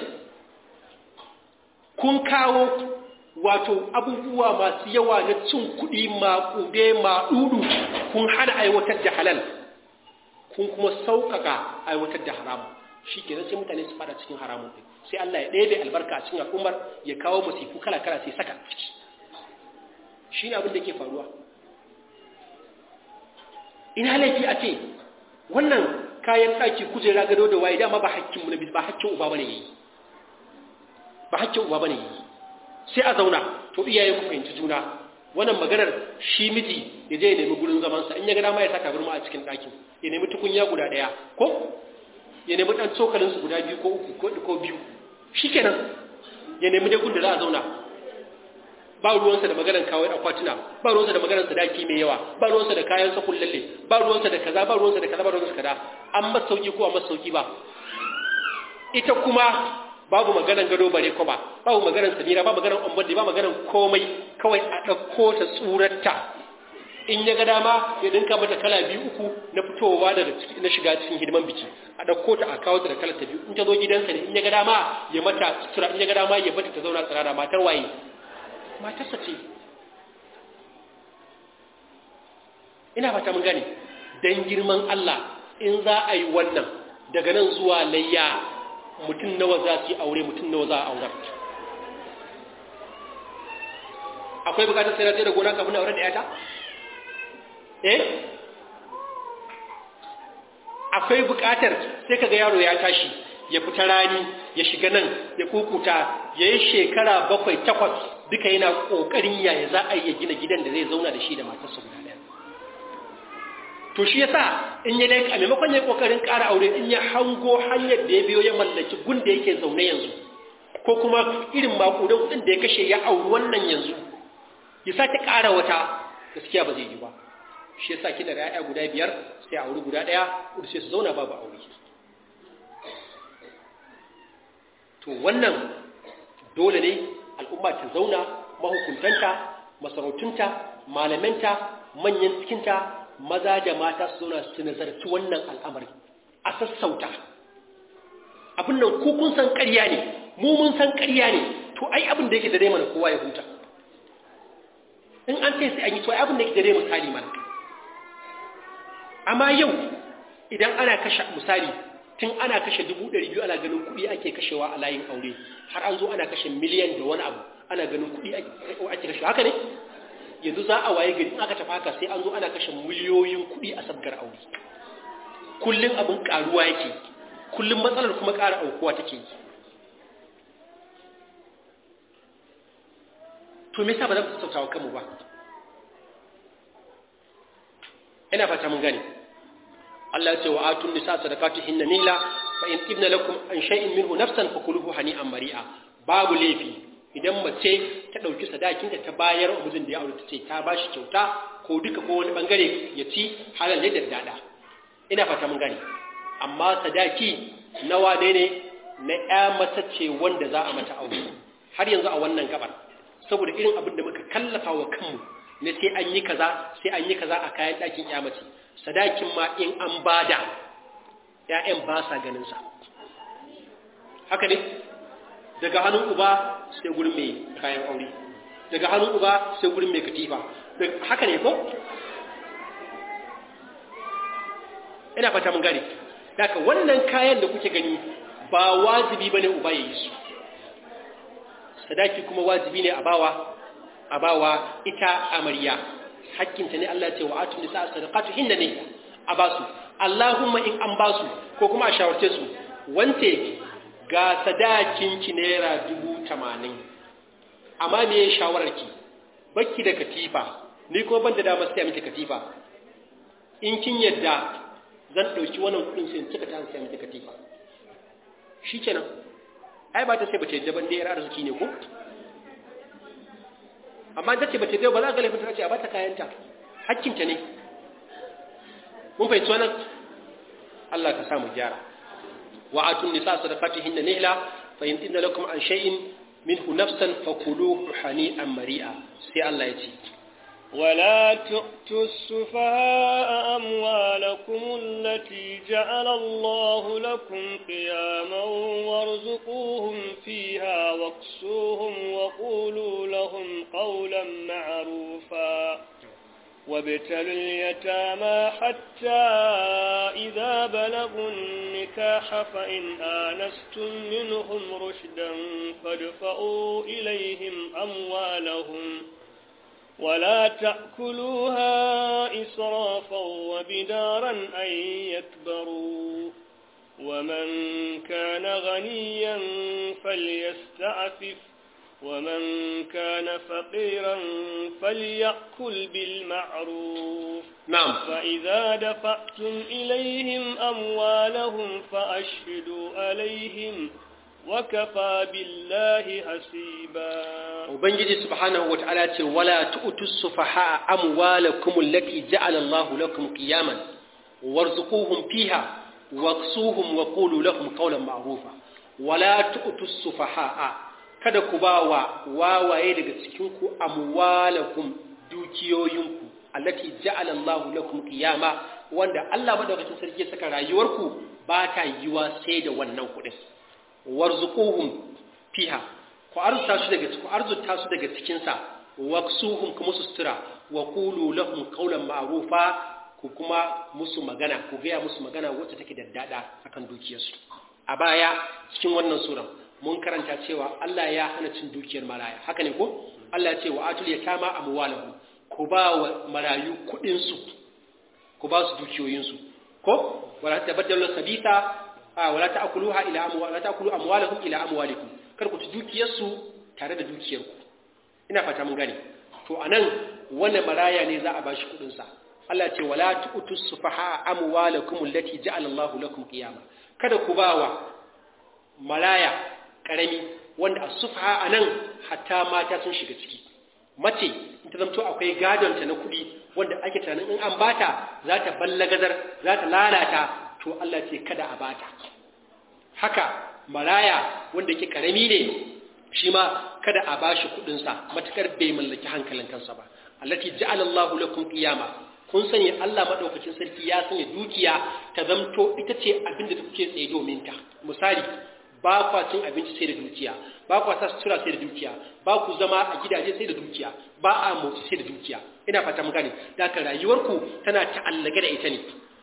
kun kawo wato abubuwa masu yawa na cin kuɗi maƙude maɗudu kun hana aiwatar da halal kun kuma sauƙaƙa aiwatar da haramun shi ke sai mutane su fada cikin haramun ɗin sai Allah ya ɗebe albarka a cikin al'ummar ya kawo musifu kala-kala sai saka ciki shi ne abin da ke faruwa ina laifi a ce wannan kayan ɗaki kujera gado da waye dama ba hakkin mu ba hakkin uba bane yayi ba hakkin uba bane yayi sai a zauna to iyaye ku fahimci juna wannan maganar shi miji ya je ya nemi gurin zaman sa in ya ga dama ya saka burma a cikin ɗakin ya nemi tukunya guda ɗaya ko ya nemi ɗan cokalin su guda biyu ko uku ko biyu shikenan ya nemi dai da za a zauna ba ruwansa da maganar kawai akwatuna ba ruwansa da maganar sadaki mai yawa ba ruwansa da kayan sa kullalle ba ruwansa da kaza ba ruwansa da kaza ba ruwansa da kaza an masa sauki ko an masa sauki ba ita kuma babu maganar gado bare ko ba babu maganar samira ba maganar ombodi ba maganar komai kawai a ɗauko ta tsurarta in ya ga dama ya dinka mata kala biyu uku na fitowa daga na shiga cikin hidiman biki a ɗauko ta a kawo ta da kalar ta biyu in ta zo gidansa ne in ya ga dama ya mata sutura in ya ga dama ya bata ta zauna tsirara matar waye matarsa ce ina fata mun gane dan girman Allah in za a yi wannan daga nan zuwa layya mutum nawa za su yi aure mutum nawa za a aurar akwai bukatar sai na tsaye da gona kafin aure da yata eh akwai bukatar sai kaga yaro ya tashi ya fita rani ya shiga nan ya kukuta ya yi shekara bakwai takwas duka yana ƙoƙarin yaya za a yi gina gidan da zai zauna da shi da matarsa guda ɗaya to shi yasa in ya laika a maimakon ya ƙoƙarin ƙara aure in ya hango hanyar da ya biyo ya mallaki gun da yake zaune yanzu ko kuma irin maƙudan kuɗin da ya kashe ya auri wannan yanzu ya sake ƙara wata gaskiya ba zai yi ba shi yasa kina da 'ya'ya guda biyar sai auri guda ɗaya kudu sai su zauna babu aure to wannan dole ne al'umma ta zauna mahukuntanta masarautunta malamanta manyan cikinta maza da mata su zauna su nazarci wannan al'amari a sassauta abin nan ku kun san ƙarya ne mu mun san ƙarya ne to ai abin da yake dare mana kowa ya huta in an ce sai an yi to ai abin da yake dare misali mana amma yau idan ana kashe misali tun ana kashe dubu ɗari biyu ana ganin kuɗi ake kashewa a layin aure har an zo ana kashe miliyan da wani abu ana ganin kuɗi ake kashewa haka ne yanzu za a waye gari aka tafi haka sai an zo ana kashe miliyoyin kuɗi a sabgar aure kullum abin ƙaruwa yake kullum matsalar kuma ƙara aukuwa take yi to me yasa ba za mu sassauta wa kanmu ba ina fata mun gane Allah ya ce wa atun nisa sadaqatihinna nila fa in ibna lakum an shay'in minhu nafsan fakuluhu hani'an mari'a babu laifi idan mace ta dauki sadakin ta bayar wa mijin da ya aure ta ce ta bashi kyauta ko duka ko wani bangare ya ci halal ne da dada ina fata mun gane amma sadaki nawa ne ne na ƴa mata ce wanda za a mata aure har yanzu a wannan gabar saboda irin abin da muka kallafa wa kanmu ne sai an yi kaza sai an yi kaza a kayan ɗakin ƴa mace sadakin ma in an bada ‘ya'yan ba sa ganinsa haka ne daga hannun uba sai gurin mai kayan aure daga hannun uba sai gurin mai katifa haka ne ko? ina fata mun gane daga wannan kayan da kuke gani ba wajibi ba ne uba ya yi su sadaki kuma wajibi ne a bawa a bawa ita amarya hakkinta ne Allah ce wa atun nisa sadaqatu hinna ne a basu Allahumma in an basu ko kuma a shawarce su wance ga sadakin ki naira dubu tamanin amma me ya shawarar ki bakki da katifa ni ko ban da dama sai miki katifa in kin yadda zan dauki wannan kudin sai in cika ta sai miki katifa shikenan ai ba ta sai bace da ban da yar arziki ne ko amma da ce bace da ba za ka laifin ta ce a bata kayanta hakkinta ne mun fahimci wannan Allah ka samu gyara wa atun nisa sadaqatihinna nihla fa in inna lakum an shay'in minhu nafsan fakuluhu hani'an mari'a sai Allah ya ce ولا تؤتوا السفهاء أموالكم التي جعل الله لكم قياما وارزقوهم فيها واكسوهم وقولوا لهم قولا معروفا وابتلوا اليتامى حتى إذا بلغوا النكاح فإن آنستم منهم رشدا فادفعوا إليهم أموالهم ولا تأكلوها إسرافا وبدارا أن يكبروا ومن كان غنيا فليستعفف ومن كان فقيرا فليأكل بالمعروف نعم فإذا دفعتم إليهم أموالهم فأشهدوا عليهم وكفى بالله حسيبا ubangiji subhanahu wata'ala ce wala tu'tus sufaha amwalakum allati ja'ala Allahu lakum qiyaman warzuquhum fiha waksuhum wa qulu lahum qawlan ma'rufa wala tu'tus sufaha kada ku ba wa wawaye daga cikin ku amwalakum dukiyoyinku allati ja'ala Allahu lakum qiyama wanda Allah madaukakin sarki ya saka rayuwarku ba ta yiwa sai da wannan kuɗin warzuquhum fiha ku arzuta su daga ku arzuta su daga cikin sa waksuhum kuma su sutura wa qulu lahum qawlan ma'rufa ku kuma musu magana ku ga musu magana wacce take daddada akan dukiyarsu a baya cikin wannan suran mun karanta cewa Allah ya hana cin dukiyar maraya haka ne ko Allah ya ce wa atul yatama amwalahum ku ba wa marayu kudin su ku ba su dukiyoyin su ko wala tabaddalu sabita wala ta'kuluha ila amwal wala ta'kulu amwalahum ila amwalikum kar ku ci dukiyar su tare da dukiyar ku ina fata mun gane to anan wannan maraya ne za a bashi kudin sa Allah ce wala tu'tus sufaha amwalakum allati ja'ala Allahu lakum qiyama kada ku bawa maraya karami wanda as-sufaha anan hatta mata sun shiga ciki mace in ta zamto akwai gadon ta na kudi wanda ake tunanin in an bata za ta ballagazar za ta lalata to Allah ce kada a bata haka maraya wanda yake karami ne shi ma kada a bashi kudin sa matakar bai mallaki hankalin kansa ba allati ja'ala Allahu lakum qiyama kun sani Allah madaukakin sarki ya sanya dukiya ta zamto ita ce abin da kuke tsaye domin ta misali ba kwa cin abinci sai da dukiya ba kwa sa sutura sai da dukiya ba ku zama a gidaje sai da dukiya ba a motsi sai da dukiya ina fata mun gane da ka rayuwarku tana ta'allaka da ita ne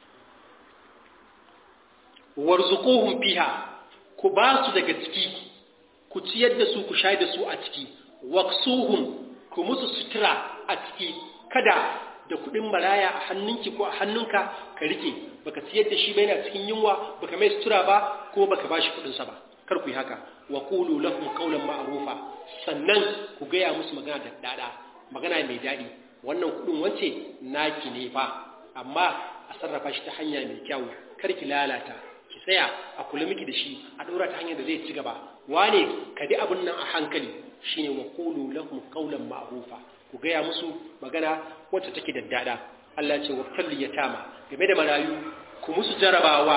warzuquhum fiha ku ba su daga ciki ku ciyar da su ku shayar da su a ciki waqsuhum ku musu sutura a ciki kada da kudin maraya a hannunki ko a hannunka ka rike baka siyar da shi ba yana cikin yunwa baka mai sutura ba ko baka bashi kudin sa ba kar ku yi haka wa qulu lahum qawlan ma'rufa sannan ku gaya musu magana da dada magana mai dadi wannan kudin wance naki ne fa amma a sarrafa shi ta hanya mai kyau kar ki lalata ki tsaya a kula miki da shi a dora ta hanyar da zai ci gaba wane ka di abun nan a hankali shine wa qulu lahum qawlan ma'rufa ku gaya musu magana wacce take daddada Allah ce wa kalli yatama game da marayu ku musu jarabawa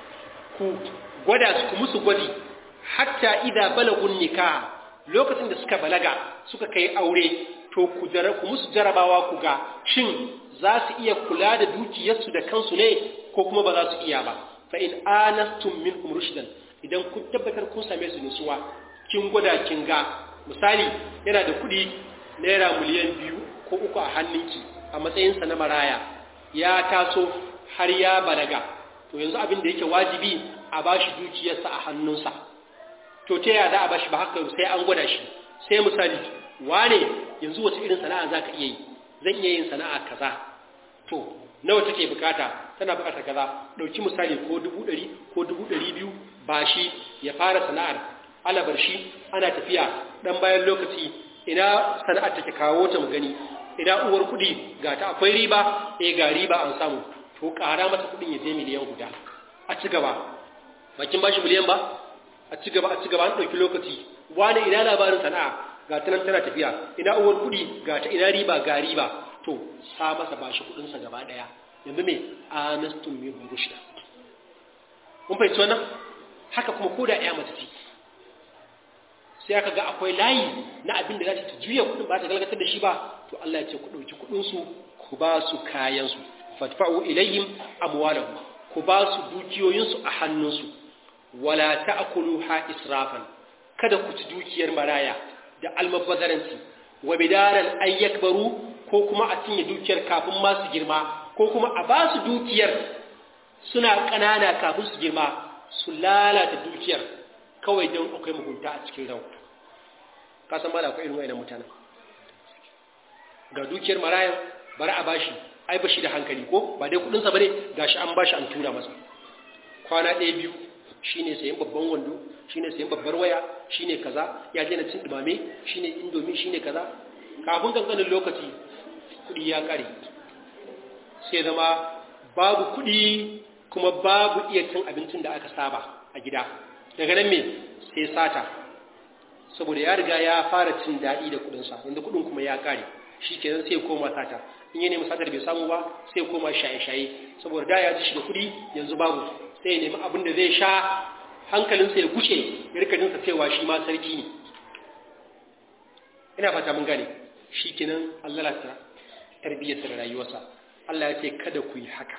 ku gwada su ku musu gwadi hatta idza balagun nikah lokacin da suka balaga suka kai aure to ku jara ku musu jarabawa ku ga shin za su iya kula da dukiyarsu da kansu ne ko kuma ba za su iya ba fa in anastum minkum rushdan idan kun tabbatar kun same su nutsuwa kin gwada kin ga misali yana da kuɗi naira miliyan biyu ko uku a hannunki a matsayinsa na maraya ya taso har ya balaga to yanzu abin da yake wajibi a bashi dukiyarsa a hannunsa to ta yaya za a bashi ba haka sai an gwada shi sai misali wane yanzu wace irin sana'a za ka iya yi zan iya yin sana'a kaza to nawa take bukata tana bukatar kaza ɗauki misali ko dubu ɗari ko dubu ɗari biyu ba shi ya fara sana'ar alabar shi ana tafiya ɗan bayan lokaci ina sana'ar take kawo ta mu gani ina uwar kuɗi ga ta akwai riba eh ga riba an samu to ƙara mata kuɗin ya je miliyan guda a ci gaba bakin bashi miliyan ba a ci gaba a ci gaba an ɗauki lokaci wani ina labarin sana'a ga ta nan tana tafiya ina uwar kuɗi ga ta ina riba ga riba to sa masa bashi kuɗinsa gaba ɗaya yanzu me anastum min rushda mun fahimci wannan haka kuma ko da ya mace ce sai aka ga akwai layi na abin da za ta juya kuɗin ba ta galgatar da shi ba to Allah ya ce ku ɗauki kuɗinsu ku ba su kayansu fatfa'u ilayhim amwalahum ku ba su dukiyoyinsu a hannunsu wala ta'kuluha israfan kada ku ci dukiyar maraya da almabbazaranci wa bidaran ayyakbaru ko kuma a cinye dukiyar kafin ma su girma ko kuma a ba su dukiyar suna ƙanana kafin su girma su lalata dukiyar kawai don akwai mugunta a cikin ran ka san ba da akwai irin wayannan mutanen ga dukiyar marayan bari a bashi ai bashi da hankali ko ba dai kudinsa bane gashi an bashi an tura masa kwana ɗaya biyu shine sayan babban wando shine sayan babbar waya shine kaza ya je na cin dumame shine indomi shine kaza kafin kankanin lokaci kudi ya kare sai zama babu kudi kuma babu iya cin abincin da aka saba a gida daga nan me sai sata saboda ya riga ya fara cin daɗi da kudinsa yanzu kudin kuma ya kare shi kenan sai koma sata in yi nemi satar bai samu ba sai koma shaye-shaye saboda da ya ci shi da kudi yanzu babu sai ya nemi abin da zai sha hankalinsa ya gushe ya rika jinsa cewa shi ma sarki ne ina fata mun gane shi kenan Allah lalata tarbiyyarsa da rayuwarsa Allah ya ce kada ku yi haka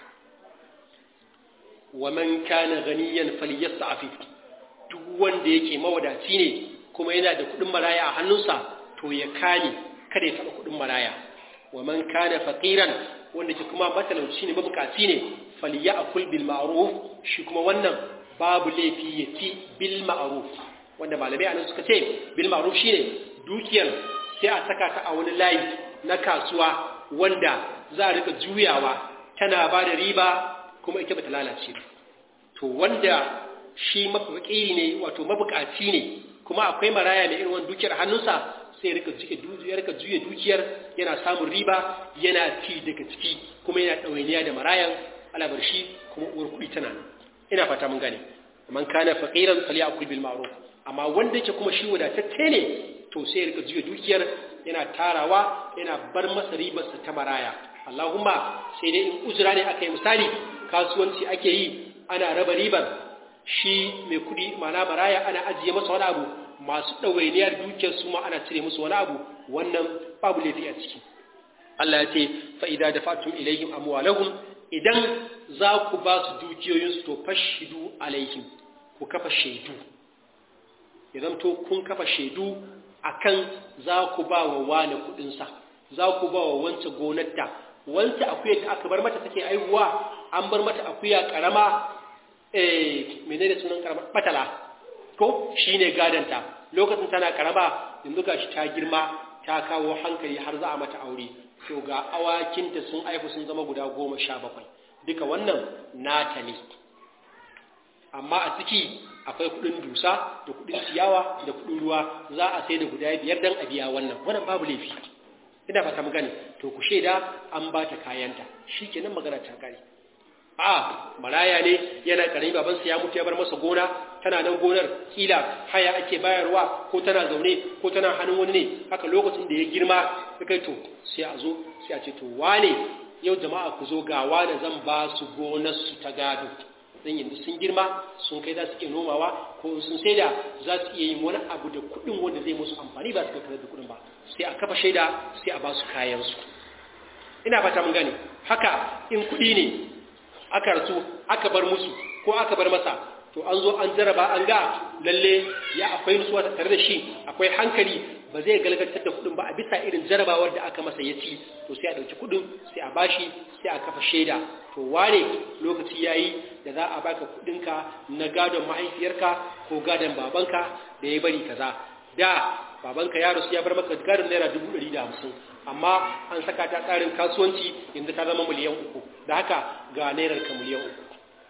wa man kana ganiyan falyasta'fi duk wanda yake mawadaci ne kuma yana da kudin maraya a hannunsa to ya kame kada ya taba kudin maraya wa man kana faqiran wanda ke kuma matalauci ne mabukaci ne falyakul bil ma'ruf shi kuma wannan babu laifi ya ci bil ma'ruf wanda malamai anan suka ce bil ma'ruf shine dukiyar sai a saka ta a wani layi na kasuwa wanda za a rika juyawa tana ba da riba kuma ita bata lalace ba to wanda shi mafakiri ne wato mabukaci ne kuma akwai maraya mai irin wani dukiyar hannunsa sai rika ya rika juya dukiyar yana samun riba yana ci daga ciki kuma yana ɗawainiya da marayan alabar shi kuma uwar kuɗi tana nan ina fata mun gane man kana faqiran falyakul bil ma'ruf amma wanda yake kuma shi wadatacce ne to sai ya rika juya dukiyar yana tarawa yana bar masa ribarsa ta maraya Allahumma sai dai in uzura ne aka yi misali kasuwanci ake yi ana raba ribar shi mai kuɗi mana maraya ana ajiye masa wani abu masu ɗawainiyar dukiyar su ma ana cire musu wani abu wannan babu laifi a ciki Allah ya ce fa'ida da fatun ilayhim amwalahum idan za ku ba su dukiyoyinsu to fashidu alaihim ku kafa shaidu ya zamto kun kafa shaidu akan za ku ba wa wani kuɗinsa za ku ba wa wancan gonarta wancan akuya da aka bar mata take aihuwa an bar mata akuya karama eh menene sunan karama batala ko shine gadanta lokacin tana karama yanzu gashi ta girma ta kawo hankali har za a mata aure to ga awakinta sun aifu sun zama guda goma sha bakwai duka wannan nata ne amma a ciki akwai kudin dusa da kudin ciyawa da kudin ruwa za a sai da guda biyar dan a biya wannan wannan babu laifi ina fata mu gane to ku shaida an ba ta kayanta shikenan magana ta kare a maraya ne yana karami babansa ya mutu ya bar masa gona tana nan gonar kila haya ake bayarwa ko tana zaune ko tana hannun wani ne haka lokacin da ya girma ya kai to sai a zo sai a ce to wane yau jama'a ku zo ga wane zan ba su gonar su ta gado dan yanzu sun girma sun kai za su iya nomawa ko sun saida za su iya yin wani abu da kuɗin wanda zai musu amfani ba su ga da kuɗin ba sai a kafa shaida sai a ba su kayan su ina fata mun gane haka in kuɗi ne aka rasu aka bar musu ko aka bar masa to an zo an jaraba an ga lalle ya akwai nutsuwa tare da shi akwai hankali ba zai galgatar da kudin ba a bisa irin jarabawar da aka masa ya ci to sai a dauki kudin sai a bashi sai a kafa shaida to wane lokaci yayi da za a baka kudinka na gadon mahaifiyarka ko gadon babanka da ya bari kaza da babanka ya rasu ya bar maka gadon naira dubu ɗari da hamsin amma an saka ta tsarin kasuwanci yanzu ta zama miliyan uku da haka ga nairar ka miliyan uku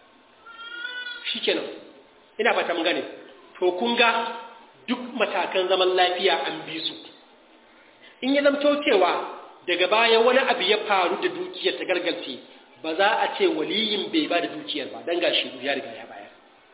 shi kenan ina fata mun gane to kun ga duk matakan zaman lafiya an bi su in ya zamto cewa daga baya wani abu ya faru da dukiyar ta gargalce ba za a ce waliyin bai ba da dukiyar ba dan gashi ya riga ya bayar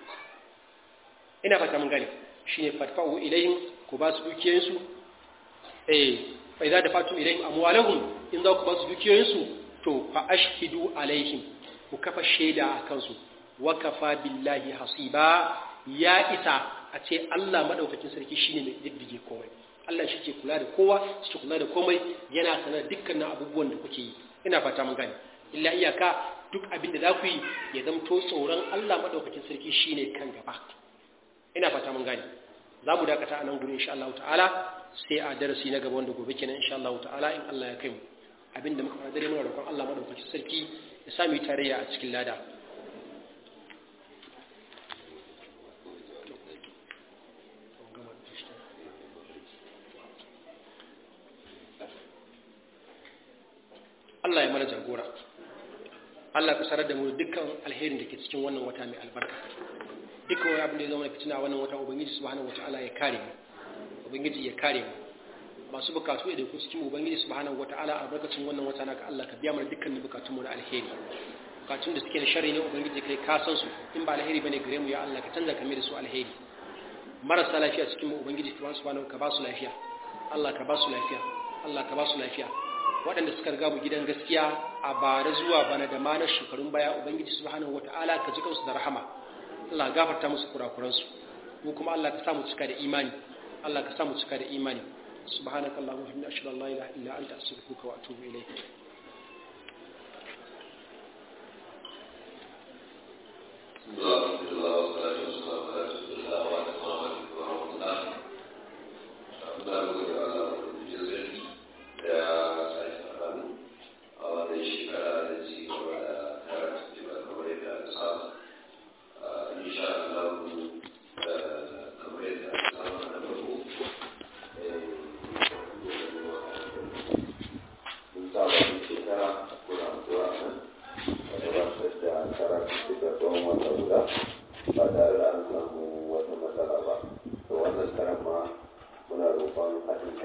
ina fata mun gane shine fatfa'u ilayhim ku ba su dukiyoyinsu eh fa idza dafatu ilayhim amwalahum in za ku ba su dukiyoyinsu to fa ashhidu alaihim ku kafa shaida a kansu wa kafa billahi hasiba ya isa a ce Allah madaukakin sarki shine mai diddige komai Allah shi ke kula da kowa shi ke kula da komai yana sanar dukkanin abubuwan da kuke yi ina fata mun gane illa iyaka duk abin da za ku yi ya zamto tsoron Allah madaukakin sarki shine kan gaba ina fata mun gane za mu dakata a nan gurin insha Allah ta'ala sai a darasi na gaba wanda gobe kenan insha Allah ta'ala in Allah ya kai mu abinda muka fara dare muna roƙon Allah madaukakin sarki ya sa mu yi tarayya a cikin lada Allah ya mana jagora Allah ka sarar da mu dukkan alherin da ke cikin wannan wata mai albarka dukkan wani abin da ya zama da fitina wannan wata ubangiji subhanahu wataala ya kare mu ubangiji ya kare mu masu bukatu da ku cikin ubangiji subhanahu wataala a barkacin wannan wata naka Allah ka biya mana dukkan bukatun mu na alheri bukatun da suke na sharri ne ubangiji kai ka san su in ba alheri bane gare mu ya Allah ka canza kame da su alheri marasa lafiya cikin mu ubangiji subhanahu ka ba su lafiya Allah ka ba su lafiya Allah ka ba su lafiya waɗanda suka riga mu gidan gaskiya a bare zuwa bana da manar shekarun baya ubangiji subhanahu wataala ka ji kansu da rahama Allah gafarta musu kurakuransu mu kuma Allah ka sa mu cika da imani Allah ka sa mu cika da imani subhanakallahumma wa bihamdika ashhadu an la ilaha illa anta astaghfiruka wa atubu ilayk ba tare da an samu wata matsala ba to wannan karan ma muna roƙon haɗin